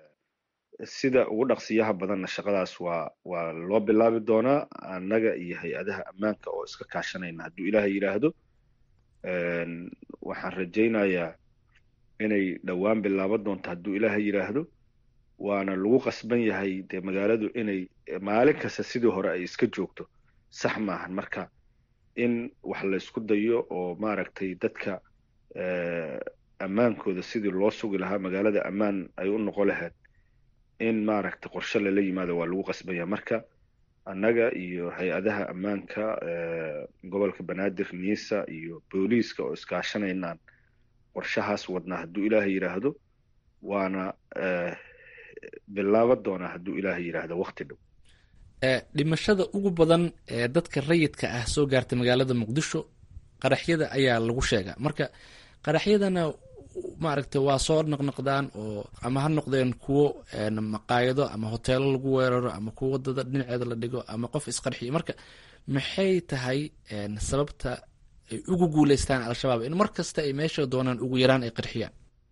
sida ugu dhaqsiyaha badanna shaqadaas waa waa loo bilaabi doonaa annaga iyo hay-adaha ammaanka oo iska kaashanayna hadduu ilaahay yidhaahdo waxaan rajaynayaa inay dhowaan bilaaban doonto hadduu ilaahay yidhaahdo waana lagu qasban yahay dee magaaladu inay maalin kasta sidii hore ay iska joogto sax maahan marka in wax la isku dayo oo maaragtay dadka ammaankooda sidii loo sugi lahaa magaalada ammaan ay u noqon lahayd in maaragtay qorshe lala yimaado waa lagu qasbanya marka annaga iyo hay-adaha ammaanka gobolka banaadir niisa iyo booliiska oo iskaashanaynaan qorshahaas wadnaa hadduu ilaahay yidhaahdo waana bilaaban doonaa hadduu ilaahay yidhaahdo wakti dhow dhimashada ugu badan ee dadka rayidka ah soo gaartay magaalada muqdisho qaraxyada ayaa lagu sheegaa marka qaraxyadana maaragtay waa soo noqnoqdaan oo ama ha noqdeen kuwo maqaayado ama hoteelo lagu weeraro ama kuwo wadada dhinaceeda la dhigo ama qof isqarxiyo marka maxay tahay sababta ay ugu guuleystaan al-shabaab in mar kasta ay meesha doonaan ugu yaraan ay qarxiyaan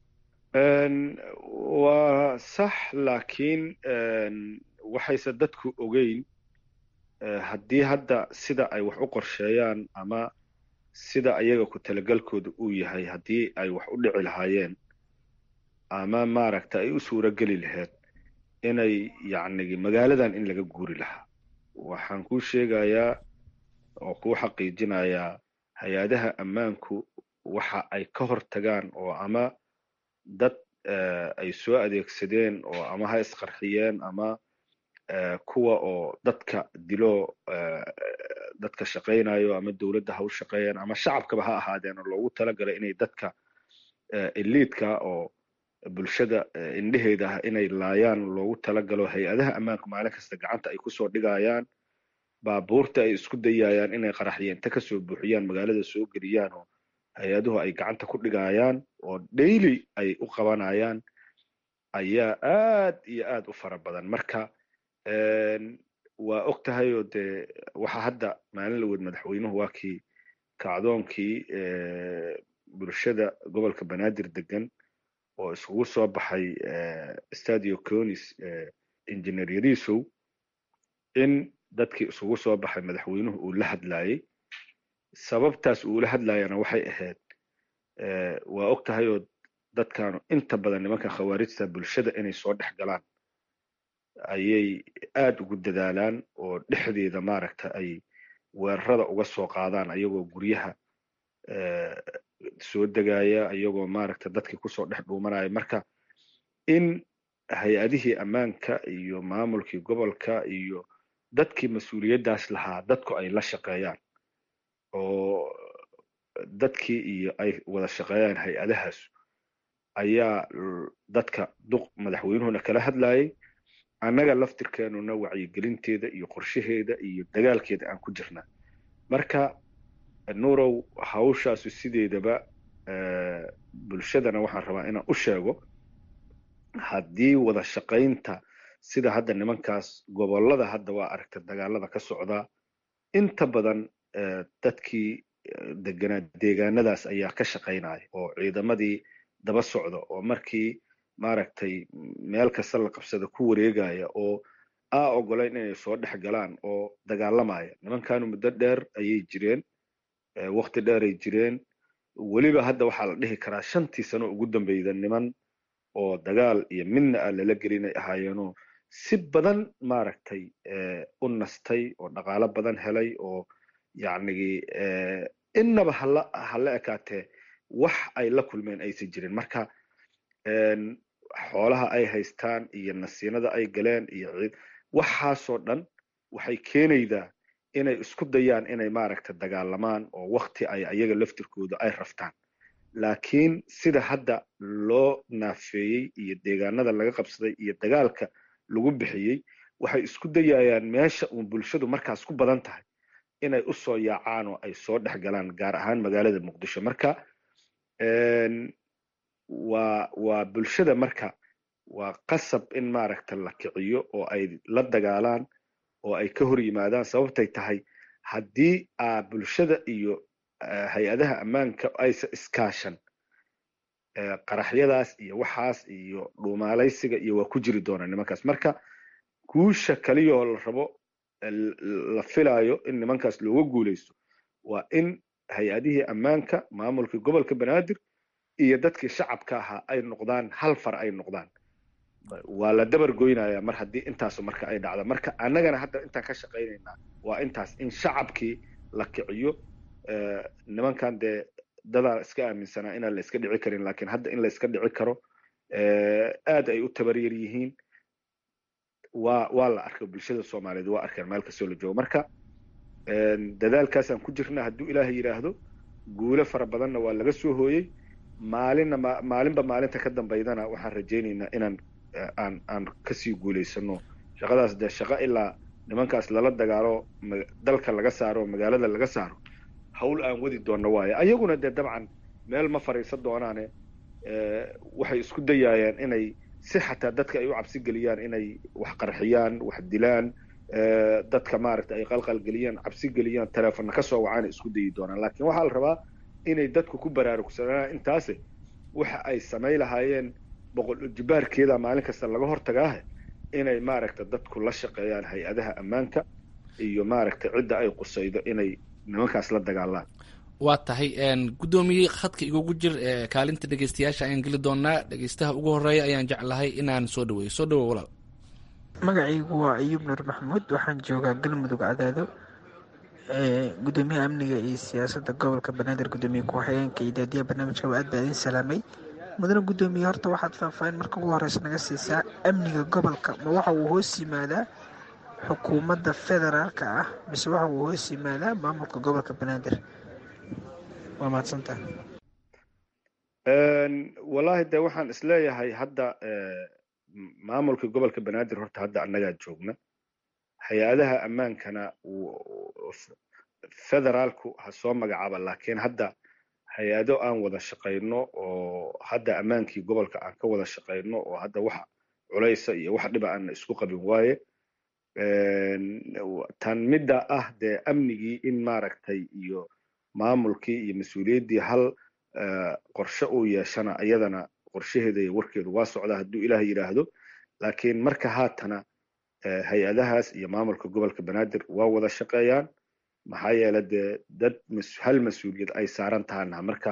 waa sax laakiin waxayse dadku ogeyn haddii hadda sida ay wax u qorsheeyaan ama sida ayaga ku talagalkooda uu yahay haddii ay wax u dhici lahaayeen ama maaragta ay u suuro geli lahayd inay yacnigi magaaladan in laga guuri lahaa waxaan kuu sheegayaa oo kuu xaqiijinayaa hay-adaha ammaanku waxa ay ka hor tagaan oo ama dad ay soo adeegsadeen oo ama ha isqarxiyeen ama kuwa oo dadka dilo dadka shaqaynayo ama dowladda ha u shaqeeyeen ama shacabkaba ha ahaadeen oo loogu talagalay inay dadka eliidka oo bulshada indheheeda ah inay laayaan loogu talagalo hay-adaha ammaanku maalin kasta gacanta ay kusoo dhigayaan baabuurta ay isku dayayaan inay qaraxyo inta kasoo buuxiyaan magaalada soo geliyaan oo hay-aduhu ay gacanta ku dhigayaan oo daily ay u qabanayaan ayaa aad iyo aad u fara badan marka waa og tahay oo dee waxa hadda maalin la weyd madaxweynuhu waa kii kacdoonkii bulshada gobolka banaadir degan oo iskugu soo baxay stadio conis engineer yarisow in dadkii isugu soo baxay madaxweynuhu uu la hadlayey sababtaas uu la hadlayana waxay ahayd waa og tahay oo dadkaanu inta badan nimanka khawaarijta bulshada inay soo dhex galaan ayay aad ugu dadaalaan oo dhexdeeda maaragta ay weerarada uga soo qaadaan ayagoo guryaha soo degaya ayagoo maaragta dadkii kusoo dhex dhuumanaya marka in hay-adihii ammaanka iyo maamulkii gobolka iyo dadkii mas-uuliyaddaas lahaa dadku ay la shaqeeyaan oo dadkii iyo ay wada shaqeeyaan hay-adahaas ayaa dadka duq madaxweynuhuna kala hadlayay annaga laftirkeenuna wacyigelinteeda iyo qorshaheeda iyo dagaalkeeda aan ku jirnaa marka nuurow hawshaasu sideedaba bulshadana waxaan rabaa inaan u sheego haddii wada shaqaynta sida hadda nimankaas gobollada hadda waa aragta dagaalada ka socdaa inta badan dadkii deganaa deegaanadaas ayaa ka shaqaynaya oo ciidamadii daba socda oo markii maaragtay meel kasta la qabsada ku wareegaya oo aa ogolayn inay soo dhex galaan oo dagaalamaya nimankanu muddo dheer ayay jireen wakti dheer ay jireen weliba hadda waxaa la dhihi karaa shantii sano ugu dambeyda niman oo dagaal iyo midna a lala gelinay ahaayeenoo si badan maaragtay u nastay oo dhaqaalo badan helay oo yacnigi innaba hala hala ekaatee wax ay la kulmeen aysan jirin marka xoolaha ay haystaan iyo nasiinada ay galeen iyo ciid waxaasoo dhan waxay keenaydaa inay isku dayaan inay maaragta dagaalamaan oo wakti ay ayaga laftirkooda ay raftaan laakiin sida hadda loo naafeeyey iyo deegaanada laga qabsaday iyo dagaalka lagu bixiyey waxay isku dayayaan meesha uun bulshadu markaas ku badan tahay inay u soo yaacaan oo ay soo dhex galaan gaar ahaan magaalada muqdisho marka waa waa bulshada marka waa qasab in maaragta la kiciyo oo ay la dagaalaan oo ay ka hor yimaadaan sababtay tahay haddii aa bulshada iyo hay-adaha ammaanka aysa iskaashan qaraxyadaas iyo waxaas iyo dhuumaalaysiga iyo waa ku jiri doonaa nimankaas marka guusha kaliyoo la rabo la filayo in nimankaas looga guuleysto waa in hay-adihii ammaanka maamulkii gobolka banaadir iyo dadkii shacabka ahaa ay noqdaan hal far ay noqdaan waa la dabar goynaya mar haddii intaasu marka ay dhacda marka annagana hadda intaan ka shaqaynaynaa waa intaas in shacabkii la kiciyo nimankan dee dadaa iska aaminsanaa inaan la iska dhici karin lakin hadda in la iska dhici karo aad ay u tabaryar yihiin waa waa la arkay bulshada soomaaliyeed waa arkeen meel kastoo la joogo marka dadaalkaasaan ku jirna hadduu ilaahay yidhaahdo guulo fara badanna waa laga soo hooyey maalinna ma maalinba maalinta ka dambaydana waxaan rajaynaynaa inaan aan aan kasii guulaysano shaqadaas dee shaqo ilaa nimankaas lala dagaalo dalka laga saaro magaalada laga saaro hawl aan wadi doonno waaye ayaguna dee dabcan meel ma fariisan doonaane waxay isku dayaayaan inay si xataa dadka ay u cabsi geliyaan inay wax qarxiyaan wax dilaan dadka maaragta ay qalqalgeliyaan cabsi geliyaan teleefonna ka soo wacaana isku dayi doonaan laakiin waxaa la rabaa inay dadku ku baraarugsanaan intaase waxa ay samay lahaayeen boqol jibaarkeeda maalin kasta laga hortagaahe inay maaragta dadku la shaqeeyaan hay-adaha ammaanka iyo maaragta cidda ay qusaydo inay nimankaas la dagaalaan waa tahay guddoomiye khadka igugu jir kaalinta dhegeystayaasha ayaan geli doonaa dhegeystaha ugu horeeya ayaan jeclahay inaan soo dhaweeyo soo dhawo walaal magacaygu waa ayuub nuur maxamuud waxaan joogaa galmudug cadaado gudoomiyaha amniga iyo siyaasadda gobolka banaadir gudoomiye ku-xigeenka iyo daadiyaha barnaamijka waa aad baa idin salaamay mudane gudoomiye horta waxaad faahfaahin marka ugu horeysa naga siisaa amniga gobolka ma waxa uu hoos yimaadaa xukuumadda federaalka ah mise waxa uu hoos yimaadaa maamulka gobolka banaadir waa mahadsantaha wallaahi de waxaan isleeyahay hadda maamulka gobolka banaadir horta hadda annagaa joogna hay-adaha ammaankana federaalku ha soo magacaaba laakiin hadda hay-ado aan wada shaqayno oo hadda ammaankii gobolka aan ka wada shaqayno oo hadda wax culaysa iyo wax dhiba aan isku qabin waaye tan midda ah dee amnigii in maaragtay iyo maamulkii iyo mas-uuliyaddii hal qorshe uu yeeshana iyadana qorshaheeda iyo warkeedu waa socdaa hadduu ilaah yidhaahdo laakiin marka haatana hay-adahaas iyo maamulka gobolka banaadir waa wada shaqeeyaan maxaa yeele dee dad hal mas-uuliyad ay saaran tahana marka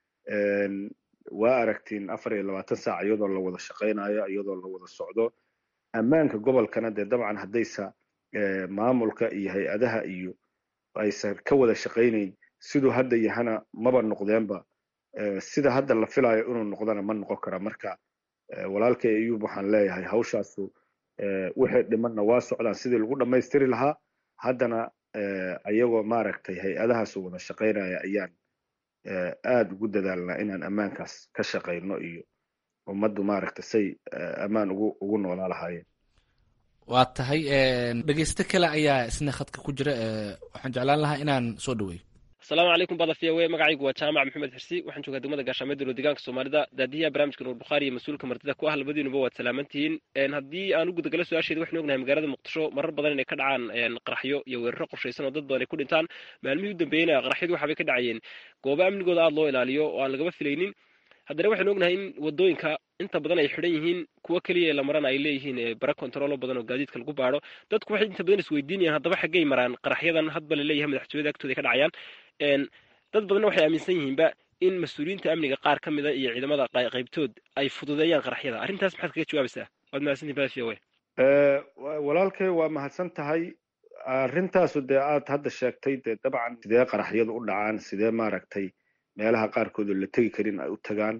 waa aragtiin afar iyo labaatan saac iyadoo la wada shaqaynayo iyadoo la wada socdo ammaanka gobolkana dee dabcan haddaysa maamulka iyo hay-adaha iyo aysan ka wada shaqaynayn siduu hadda yahana maba noqdeenba sida hadda la filayo inuu noqdana ma noqon kara marka walaalkay ayuub waxaan leeyahay hawshaasu wixii dhimanna waa socdaan sidii lagu dhammaystiri lahaa haddana ayagoo maaragtay hay-adahaasu wada shaqaynaya ayaan aada ugu dadaalnaa inaan ammaankaas ka shaqayno iyo ummaddu maaragtay say ammaan ugu ugu noolaa lahaayeen waa tahay dhegeysto kale ayaa isna khadka ku jira waxaan jeclaan lahaa inaan soo dhaweeyo asalaamu calaykum badafiya we magacaygu waa jaamac maxamed xirsi waxaan joogaa degmada gaashaamee dowla deegaanka soomaalida daadiyaha barnaamijka nuur bukhaari iyo mas-uulka martida ku ah labadiinuba waad salaamantihiin haddii aan u gudagalo su-aasheeda waxaynu ognahay magaalada muqdisho marar badan inay ka dhacaan qaraxyo iyo weeraro qorshaysan oo dad badan ay ku dhintaan maalmihii u dambeeyeyna qaraxyadu waxaabay ka dhacayeen goobo amnigooda aada loo ilaaliyo oo aan lagaba filaynin haddana waxaynu ognahay in wadooyinka inta badan ay xidhan yihiin kuwo keliya ee la marana ay leeyihiin bara controlo badan oo gaadiidka lagu baadho dadku waxay inta badan isweydiinayaan haddaba xaggay maraan qaraxyadan hadba la leeyahay madaxtooyada agtooda ka dhacayaan dad badanna waxay aaminsan yihiinba in mas-uuliyiinta amniga qaar ka mida iyo ciidamada qaybtood ay fududeeyaan qaraxyada arrintaas maxaad kaga jawaabaysaa waad mahadsantihin badafiya we walaalkay waa mahadsan tahay arrintaasu dee aad hadda sheegtay dee dabcan sidee qaraxyadu u dhacaan sidee maaragtay meelaha qaarkoodoo la tegi karin ay u tagaan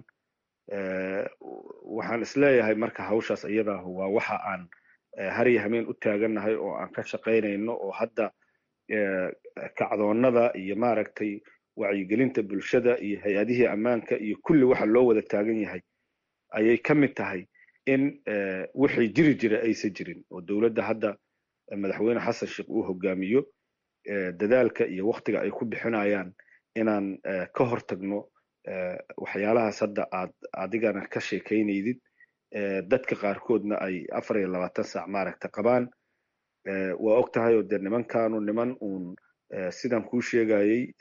waxaan isleeyahay marka hawshaas iyadaahu waa waxa aan harya hameen u taagannahay oo aan ka shaqaynayno oo hadda kacdoonnada iyo maaragtay wacyigelinta bulshada iyo hay-adihii ammaanka iyo kulli waxa loo wada taagan yahay ayay ka mid tahay in wixii jiri jira aysan jirin oo dowladda hadda madaxweyne xasan sheekh uu hogaamiyo dadaalka iyo waktiga ay ku bixinayaan inaan ka hortagno waxyaalahaas hadda aad adigana ka sheekaynaydid dadka qaarkoodna ay afar iyo labaatan saac maaragta qabaan waa og tahay oo dee nimankaanu niman uun sidan kuu sheegayey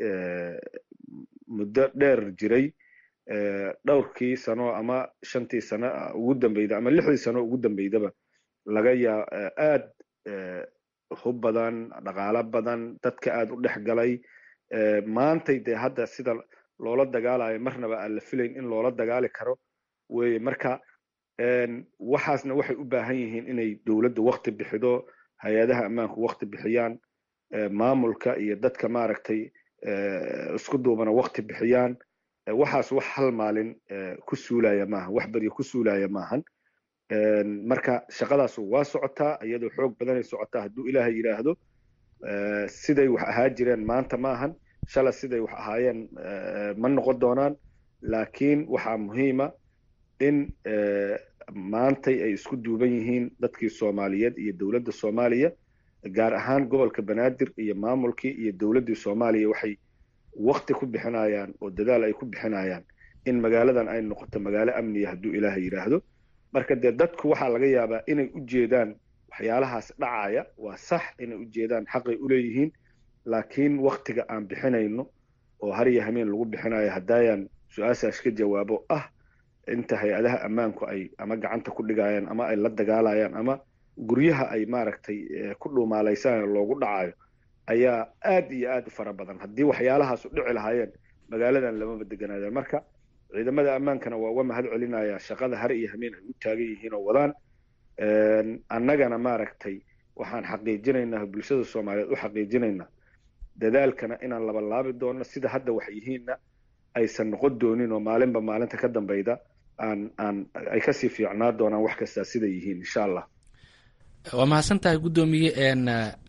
muddo dheer jiray dhowrkii sano ama shantii sano ugu dambeyda ama lixdii sano ugu dambeydaba laga yaa aad hub badan dhaqaalo badan dadka aad u dhex galay maantay dee hadda sida loola dagaalayo marnaba aan la filayn in loola dagaali karo weye marka waxaasna waxay u baahan yihiin inay dowladdu wakti bixido hay-adaha ammaanku wakti bixiyaan maamulka iyo dadka maaragtay isku duubana wakti bixiyaan waxaas wax hal maalin ku suulaya maahan wax beryo ku suulaya maahan marka shaqadaasu waa socotaa iyadoo xoog badanay socotaa hadduu ilaahay yidhaahdo siday wax ahaa jireen maanta maahan shala siday wax ahaayeen ma noqon doonaan laakiin waxaa muhiima in maantay ay isku duuban yihiin dadkii soomaaliyeed iyo dowladda soomaaliya gaar ahaan gobolka banaadir iyo maamulkii iyo dowladdii soomaaliya waxay wakti ku bixinayaan oo dadaal ay ku bixinayaan in magaaladan ay noqoto magaalo amniya hadduu ilaahay yidhaahdo marka dee dadku waxaa laga yaabaa inay u jeedaan waxyaalahaas dhacaya waa sax inay u jeedaan xaqay u leeyihiin laakiin waktiga aan bixinayno oo harya hameen lagu bixinayo haddaayaan su-aashaas ka jawaabo ah inta hay-adaha ammaanku ay ama gacanta ku dhigayaan ama ay la dagaalayaan ama guryaha ay maaragtay ku dhuumaalaysanaya loogu dhacayo ayaa aad iyo aad u fara badan haddii waxyaalahaas u dhici lahaayeen magaaladan lamaba deganaadeen marka ciidamada ammaankana waa uga mahad celinaya shaqada har iyo hameen ay u taagan yihiin oo wadaan annagana maaragtay waxaan xaqiijinaynaa bulshada soomaaliyeed u xaqiijinaynaa dadaalkana inaan labalaabi doono sida hadda wax yihiinna aysan noqon doonin oo maalinba maalinta ka dambeyda aan aan ay kasii fiicnaa doonaan wax kastaa siday yihiin insha allah waa mahadsan tahay guddoomiye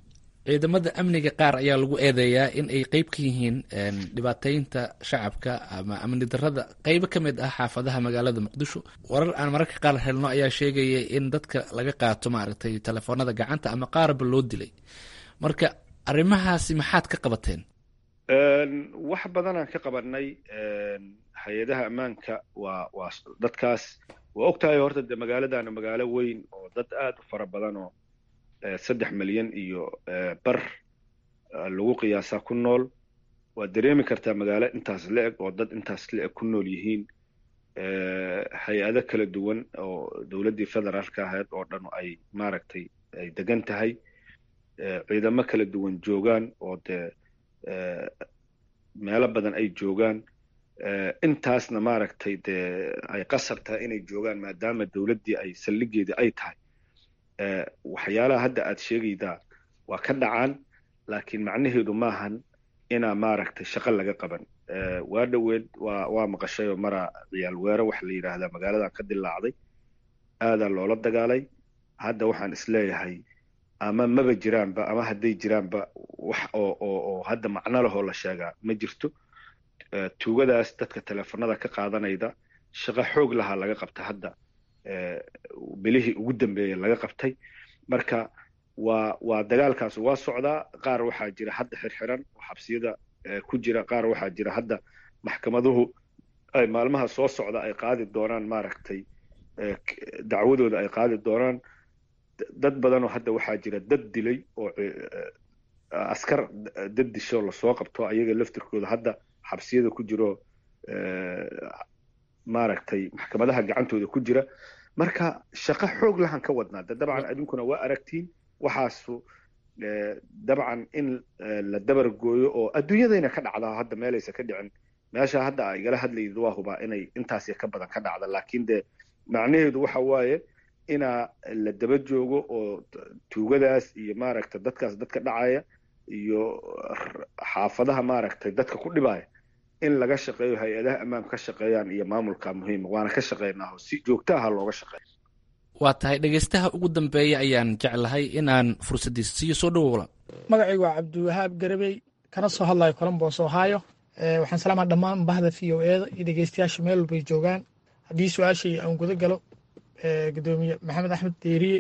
ciidamada amniga qaar ayaa lagu eedeeyaa in ay qeyb ka yihiin dhibaateynta shacabka ama amni darada qeybo ka mid ah xaafadaha magaalada muqdisho warar aan mararka qaar helno ayaa sheegaya in dadka laga qaato maaragtay telefoonada gacanta ama qaarba loo dilay marka arrimahaasi maxaad ka qabateen wax badanaan ka qabanay hay-adaha ammaanka waa waa dadkaas waa og tahay horta de magaaladana magaalo weyn oo dad aad u fara badan oo saddex milyan iyo bar lagu qiyaasaa ku nool waad dareemi kartaa magaalo intaas la-eg oo dad intaas la-eg ku nool yihiin hay-ado kala duwan oo dowladdii federaalka ahayd oo dhan ay maaragtay ay degan tahay ciidamo kala duwan joogaan oo dee meelo badan ay joogaan intaasna maaragtay dee ay qasab tahay inay joogaan maadaama dowladdii ay saldhigeedii ay tahay waxyaalaha hadda aad sheegaydaa waa ka dhacaan laakiin macnaheedu maahan inaa maaragtay shaqo laga qaban waa dhoweed waa waa maqashay oo maraa ciyaal weero waxa la yidhaahdaa magaaladan ka dilaacday aadaa loola dagaalay hadda waxaan isleeyahay ama maba jiraanba ama hadday jiraanba wax oo oo oo hadda macno lahoo la sheegaa ma jirto tuugadaas dadka teleefanada ka qaadanayda shaqo xoog lahaa laga qabta hadda bilihii ugu dambeeyey laga qabtay marka waa waa dagaalkaas waa socdaa qaar waxaa jira hadda xirxiran oo xabsiyada ku jira qaar waxaa jira hadda maxkamaduhu ay maalmaha soo socda ay qaadi doonaan maaragtay dacwadooda ay qaadi doonaan dad badanoo hadda waxaa jira dad dilay oo askar dad disho lasoo qabto ayaga laftirkooda hadda xabsiyada ku jiro maaragtay maxkamadaha gacantooda ku jira marka shaqo xoog lahan ka wadnaa de dabcan adinkuna waa aragtiin waxaasu dabcan in la dabar gooyo oo adduunyadayna ka dhacdaa hadda meelaysa ka dhicin meesha hadda a igala hadlayid waa hubaa inay intaas ka badan ka dhacda laakiin de macnaheedu waxa waaye inaa la daba joogo oo tuugadaas iyo maaragtay dadkaas dadka dhacaya iyo xaafadaha maaragtay dadka ku dhibaya in laga shaqeeyo hay-adaha ammaanka ka shaqeeyaan iyo maamulka muhiima waana ka shaqeynaaho si joogto aha looga shaqeeyo waa tahay dhegaystaha ugu dambeeya ayaan jeclahay inaan fursaddiisa siiyo soo dhowowla magacaygu waa cabdiwahaab garabey kana soo hadlayo colombos ohio waxaan salaamaa dhammaan bahda v o eeda iyo dhegeystayaasha meel walbay joogaan haddii su-aashii aan guda galo gudoomiye maxamed axmed deeriye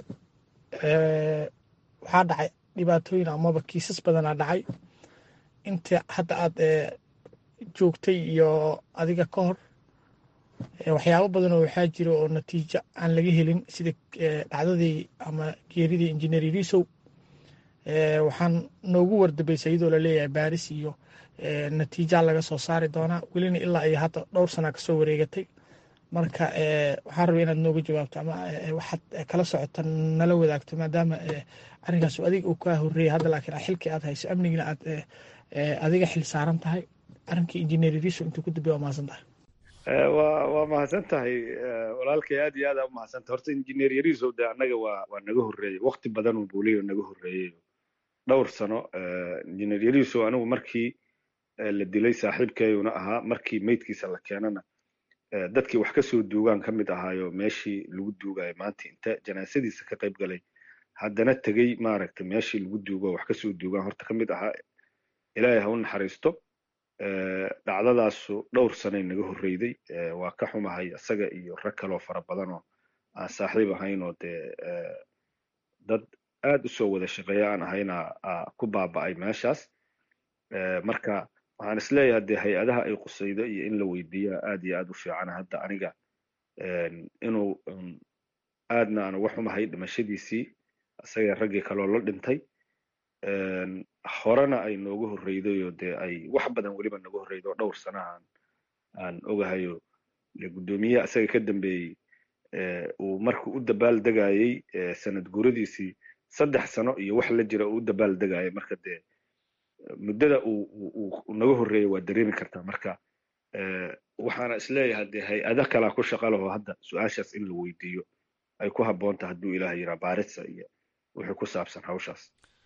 waxaa dhacay dhibaatooyin amaba kiisas badanaa dhacay inta hadda aad joogtay iyo adiga ka hor waxyaabo badan oo waxaa jira oo natiijo aan laga helin sida dhacdadii ama geeridii injineer irisow waxaan noogu wardabaysay iyadoo laleeyahay baaris iyo natiijaa laga soo saari doonaa welina ilaa iyo hadda dhowr sana kasoo wareegatay marka waxaan rabay inaad nooga jawaabto ama waxaad kala socota nala wadaagto maadaama arrinkaas adiga uu kaa horreeyay hadda laakiin xilkii aad hayso amnigina aad adiga xil saaran tahay arrinkii injineer iriso intuu ku dambeya waa mahadsan tahay waa waa mahadsan tahay walaalkay aad iyo aad aa u mahadsan tahay horta injineer yariisow de annaga waa waa naga horreeyey wakti badan uu buuliyo naga horreeyey dhowr sano injineer yariisow anigu markii la dilay saaxiibkeeyuna ahaa markii meydkiisa la keenana dadkii wax ka soo duugaan ka mid ahaayo meeshii lagu duugayo maanta inta janaasadiisa ka qayb galay haddana tegey maaragtay meeshii lagu duugo wax ka soo duugaan horta ka mid ahaa ilaahay ha u naxariisto dhacdadaasu dhowr sanay naga horreyday waa ka xumahay isaga iyo rag kaloo fara badan oo aan saaxiib ahayn oo dee dad aad u soo wada shaqeeya aan ahayna ku baaba'ay meeshaas marka waxaan isleeyahay dee hay-adaha ay qusaydo iyo in la weydiiyaa aad iyo aad u fiican hadda aniga inuu aadna aan uga xumahay dhimashadiisii isaga raggii kaloo la dhintay horena ay nooga horreydayoo dee ay wax badan weliba naga horreydo dhowr sanahan aan ogahayo guddoomiyaha isaga ka dambeeyey uu markuu u dabaal degayey sanad guuradiisii saddex sano iyo wax la jira uu u dabaal degayay marka dee muddada uu naga horreeyay waa dareemi kartaa marka waxaana isleeyahay dee hay-ada kalaa ku shaqa laho hadda su-aashaas in la weydiiyo ay ku habboonta hadduu ilaah yiraa baarisa iyo wixii ku saabsan hawshaas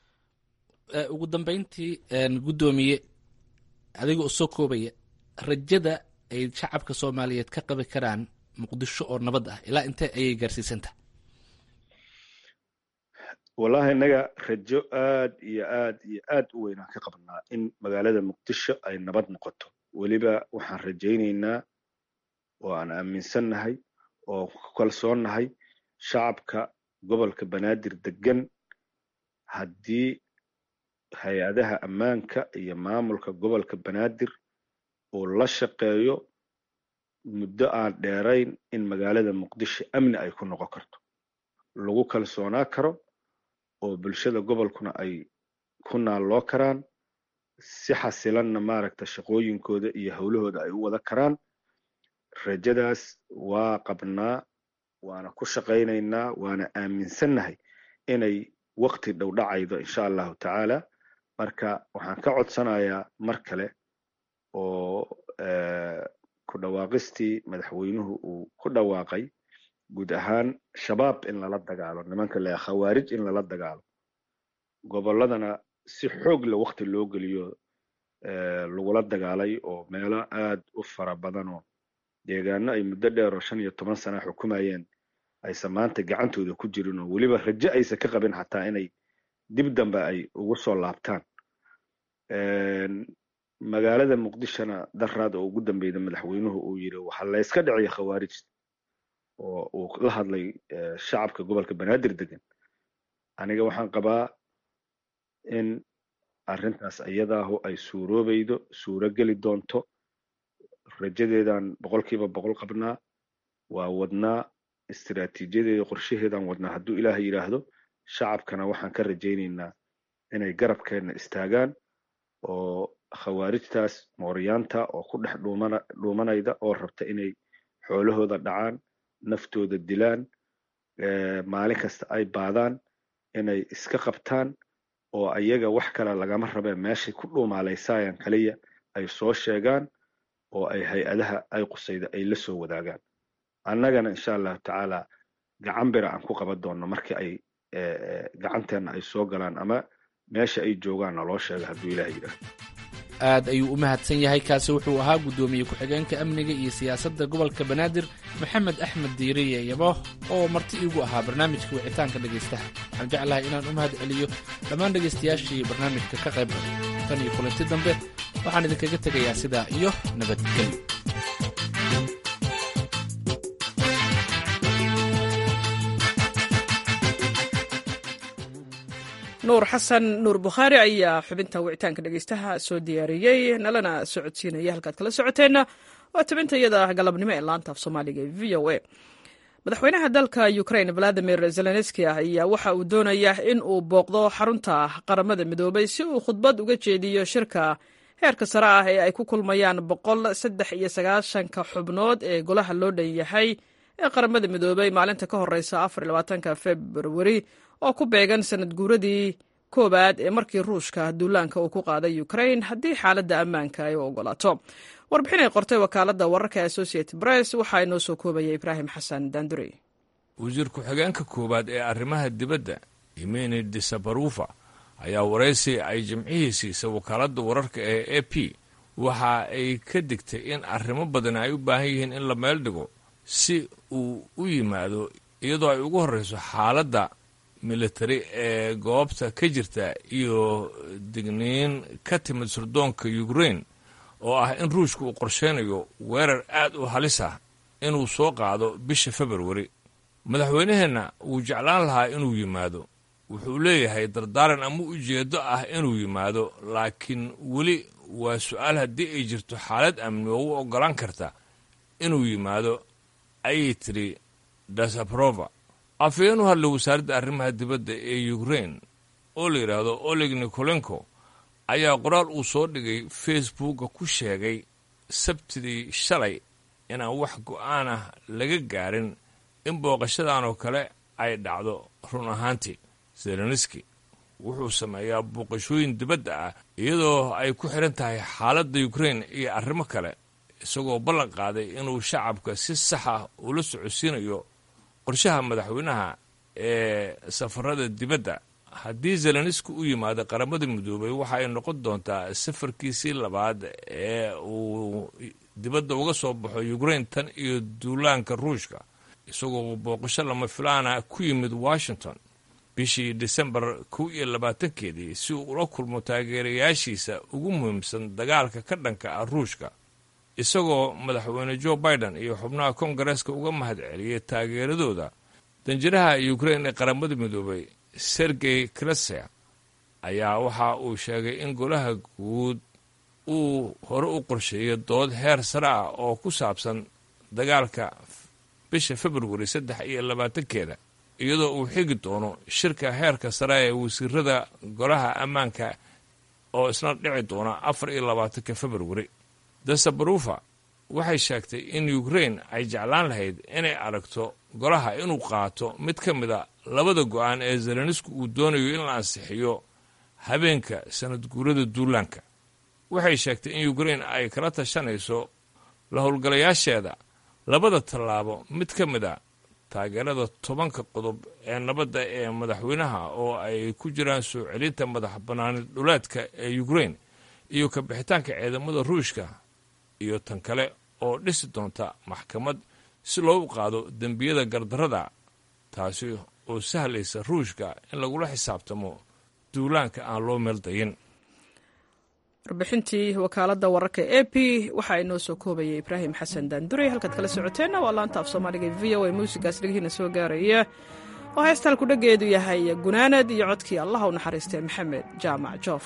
ugu dambeyntii guddoomiye adiga oo soo koobaya rajada ay shacabka soomaaliyeed ka qabi karaan muqdisho oo nabad ah ilaa intee ayay gaarsiisantaha wallahi innaga rajo aad iyo aad iyo aad u weynaan ka qabnaa in magaalada muqdisho ay nabad noqoto weliba waxaan rajaynaynaa oo aan aaminsannahay oo ku kalsoonnahay shacabka gobolka banaadir degan haddii hay-adaha ammaanka iyo maamulka gobolka banaadir uu la shaqeeyo muddo aan dheerayn in magaalada muqdisho amni ay ku noqon karto lagu kalsoonaa karo oo bulshada gobolkuna ay ku naalloo karaan si xasilanna maaragta shaqooyinkooda iyo howlahooda ay u wada karaan rajadaas waa qabnaa waana ku shaqaynaynaa waana aaminsannahay inay waqti dhow dhacaydo insha allahu tacaala marka waxaan ka codsanayaa mar kale oo ku dhawaaqistii madaxweynuhu uu ku dhawaaqay guud ahaan shabaab in lala dagaalo nimanka le khawaarij in lala dagaalo gobolladana si xoog le waqti loo geliyo lagula dagaalay oo meelo aad u fara badanoo deegaano ay muddo dheer oo shan iyo toban sana xukumayeen aysan maanta gacantooda ku jirin oo weliba rajo aysan ka qabin xataa inay dib dambe ay ugu soo laabtaan magaalada muqdishona daraad oo ugu dambeyda madaxweynuhu uu yiri waxaa layska dhiciya khawaarij oo uu la hadlay shacabka gobolka banaadir degan aniga waxaan qabaa in arrintaas iyadaahu ay suuroobaydo suuro geli doonto rajadeedaan boqolkiiba boqol qabnaa waa wadnaa istiraatiijiyadeeda qorshaheedaan wadnaa hadduu ilaahay yidhaahdo shacabkana waxaan ka rajaynaynaa inay garabkeenna istaagaan oo khawaarijtaas mooryaanta oo ku dhex dhuumana dhuumanayda oo rabta inay xoolahooda dhacaan naftooda dilaan maalin kasta ay baadaan inay iska qabtaan oo ayaga wax kale lagama rabeen meeshay ku dhuumaalaysayaan kaliya ay soo sheegaan oo ay hay-adaha ay qusayda ay la soo wadaagaan annagana insha allahu tacaala gacan bira aan ku qaban doonno markii ay gacanteenna ay soo galaan ama meesha ay joogaan naloo sheega hadduu ilaah yidhaahdo aad ayuu u mahadsan yahay kaasi wuxuu ahaa guddoomiye ku-xigeenka amniga iyo siyaasadda gobolka banaadir maxamed axmed diiriye yabo oo marti iigu ahaa barnaamijka wicitaanka dhegaystaha waxaan jeclahay inaan u mahad celiyo dhammaan dhegaystayaashii barnaamijka ka qayb galay tan iyo kulanti dambe waxaan idinkaga tegayaa sidaa iyo nabadgelyo nuur xasan nuur bukhaari ayaa xubinta wicitaanka dhegeystaha soo diyaariyey nalana socodsiinaya halkaad kala socoteenna waa tabinta iyada galabnimo ee laanta af soomaaliga ee v o a madaxweynaha dalka ukraine valadimir zelenski ayaa waxa uu doonayaa in uu booqdo xarunta qaramada midoobay si uu khudbad uga jeediyo shirka heerka sare ah ee ay ku kulmayaan boqol saddex iyo sagaashanka xubnood ee golaha loo dhan yahay ee qaramada midoobay maalinta ka horeysa afar iyo labaatanka februari oo ku beegan sanad guuradii koowaad ee markii ruushka duulaanka uu ku qaaday ukraine haddii xaaladda ammaanka ay u ogolaato warbixin ay qortay wakaaladda wararka associated press waxaa inoo soo koobaya ibraahim xasan dandurey wasiir ku-xigeenka koowaad ee arrimaha dibadda imeni disabarufa ayaa waraysi ay jimcihii siisay wakaaladda wararka ee a p waxa ay ka digtay in arrimo badan ay u baahan yihiin in la meel dhigo si uu u yimaado iyadoo ay ugu horreyso xaaladda militari ee goobta ka jirta iyo digniin ka timid sirdoonka ukraine oo ah in ruushka uu qorsheynayo weerar aad u halis ah inuu soo qaado bisha februari madaxweynaheenna wuu jeclaan lahaa inuu yimaado wuxuu leeyahay dardaaran ama ujeeddo ah inuu yimaado laakiin weli waa su-aal haddii ay jirto xaalad amni oo u oggolaan karta inuu yimaado ayay tidhi dasabrova afhayeen u hadlay wasaaradda arrimaha dibadda ee ukraine oo la yidhaahdo oleg nikolenko ayaa qoraal uu soo dhigay facebooka ku sheegay sabtidii shalay inaan wax go'aan ah laga gaarin in booqashadan oo kale ay dhacdo run ahaantii zelenski wuxuu sameeyaa booqashooyin dibadda ah iyadoo ay ku xidhan tahay xaaladda ukraine iyo arrimo kale isagoo ballan qaaday inuu shacabka si sax ah ula socodsiinayo qorshaha madaxweynaha ee safarada dibadda haddii zelenski u yimaado qaramada midoobay waxa ay noqon doontaa safarkiisii labaad ee uu dibadda uga soo baxo ukraine tan iyo duulaanka ruushka isagoo booqasho lama filaana ku yimid washington bishii disembar kow iyo labaatankeedii si uu ula kulmo taageerayaashiisa ugu muhiimsan dagaalka ka dhanka ah ruushka isagoo madaxweyne joe biden iyo xubnaha kongareeska uga mahad celiyay taageeradooda danjiraha ukrain ee qaramada midoobay sergey kreser ayaa waxa uu sheegay in golaha guud uu hore u qorsheeyo dood heer sare ah oo ku saabsan dagaalka bisha februari saddex iyo labaatankeeda iyadoo uu xigi doono shirka heerka sare ee wasiirada golaha ammaanka oo isna dhici doona afar iyo labaatanka februari dasabarufa waxay sheegtay in ukrain ay jeclaan lahayd inay aragto golaha inuu qaato mid ka mid a labada go-aan ee zelenski uu doonayo in la ansixiyo habeenka sanad guurada duulaanka waxay sheegtay in ukrain ay kala tashanayso la howlgalayaasheeda labada tallaabo mid ka mid a taageerada tobanka qodob ee nabadda ee madaxweynaha oo ay ku jiraan soo celinta madax bannaani dhuleedka ee ukrain iyo ka bixitaanka ciidamada ruushka iyo tan kale oo dhisi doonta maxkamad si loogu qaado dembiyada gardarrada taasi oo sahlaysa ruushka in lagula xisaabtamo duulaanka aan loo meeldayin warbixintii wakaaladda wararka e p waxaa inoo soo koobayay ibraahim xasan daandurey halkaad kala socoteenna waa laanta af soomaaliga v o a muusigaas dhegihiina soo gaaraya oo heestaan ku dheggeedu yahay gunaanad iyo codkii allah u naxariistay maxamed jaamac joof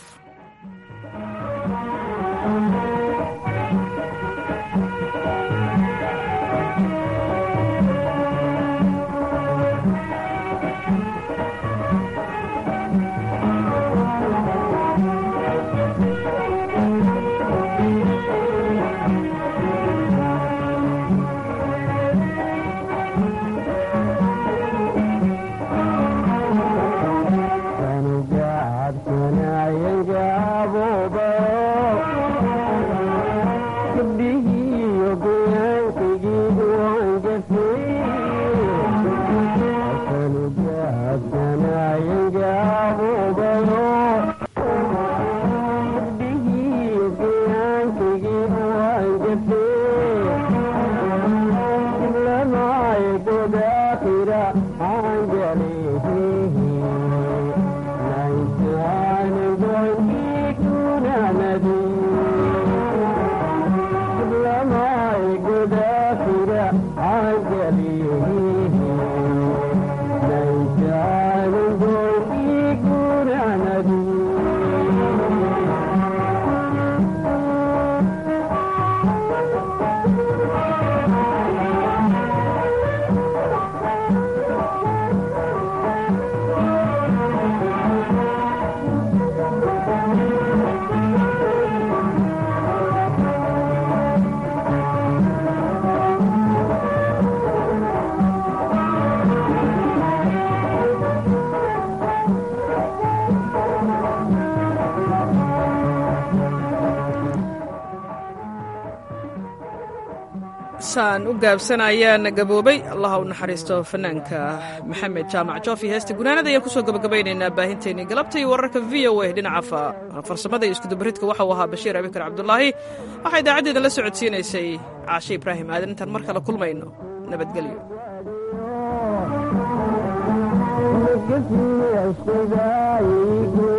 saan u gaabsanayaan gaboobay allaha u naxariisto fanaanka maxamed jaamac joofi heesta gunaanada ayaan kusoo gabagabaynaynaa baahinteennii galabta iyo wararka v o a dhinaca farsamada iyo iskudubaridka waxa uu ahaa bashiir abikar cabdulaahi waxaa idaacaddeeda la socodsiinaysay caashe ibraahim aadan intaan mar kale kulmayno nabadgelyo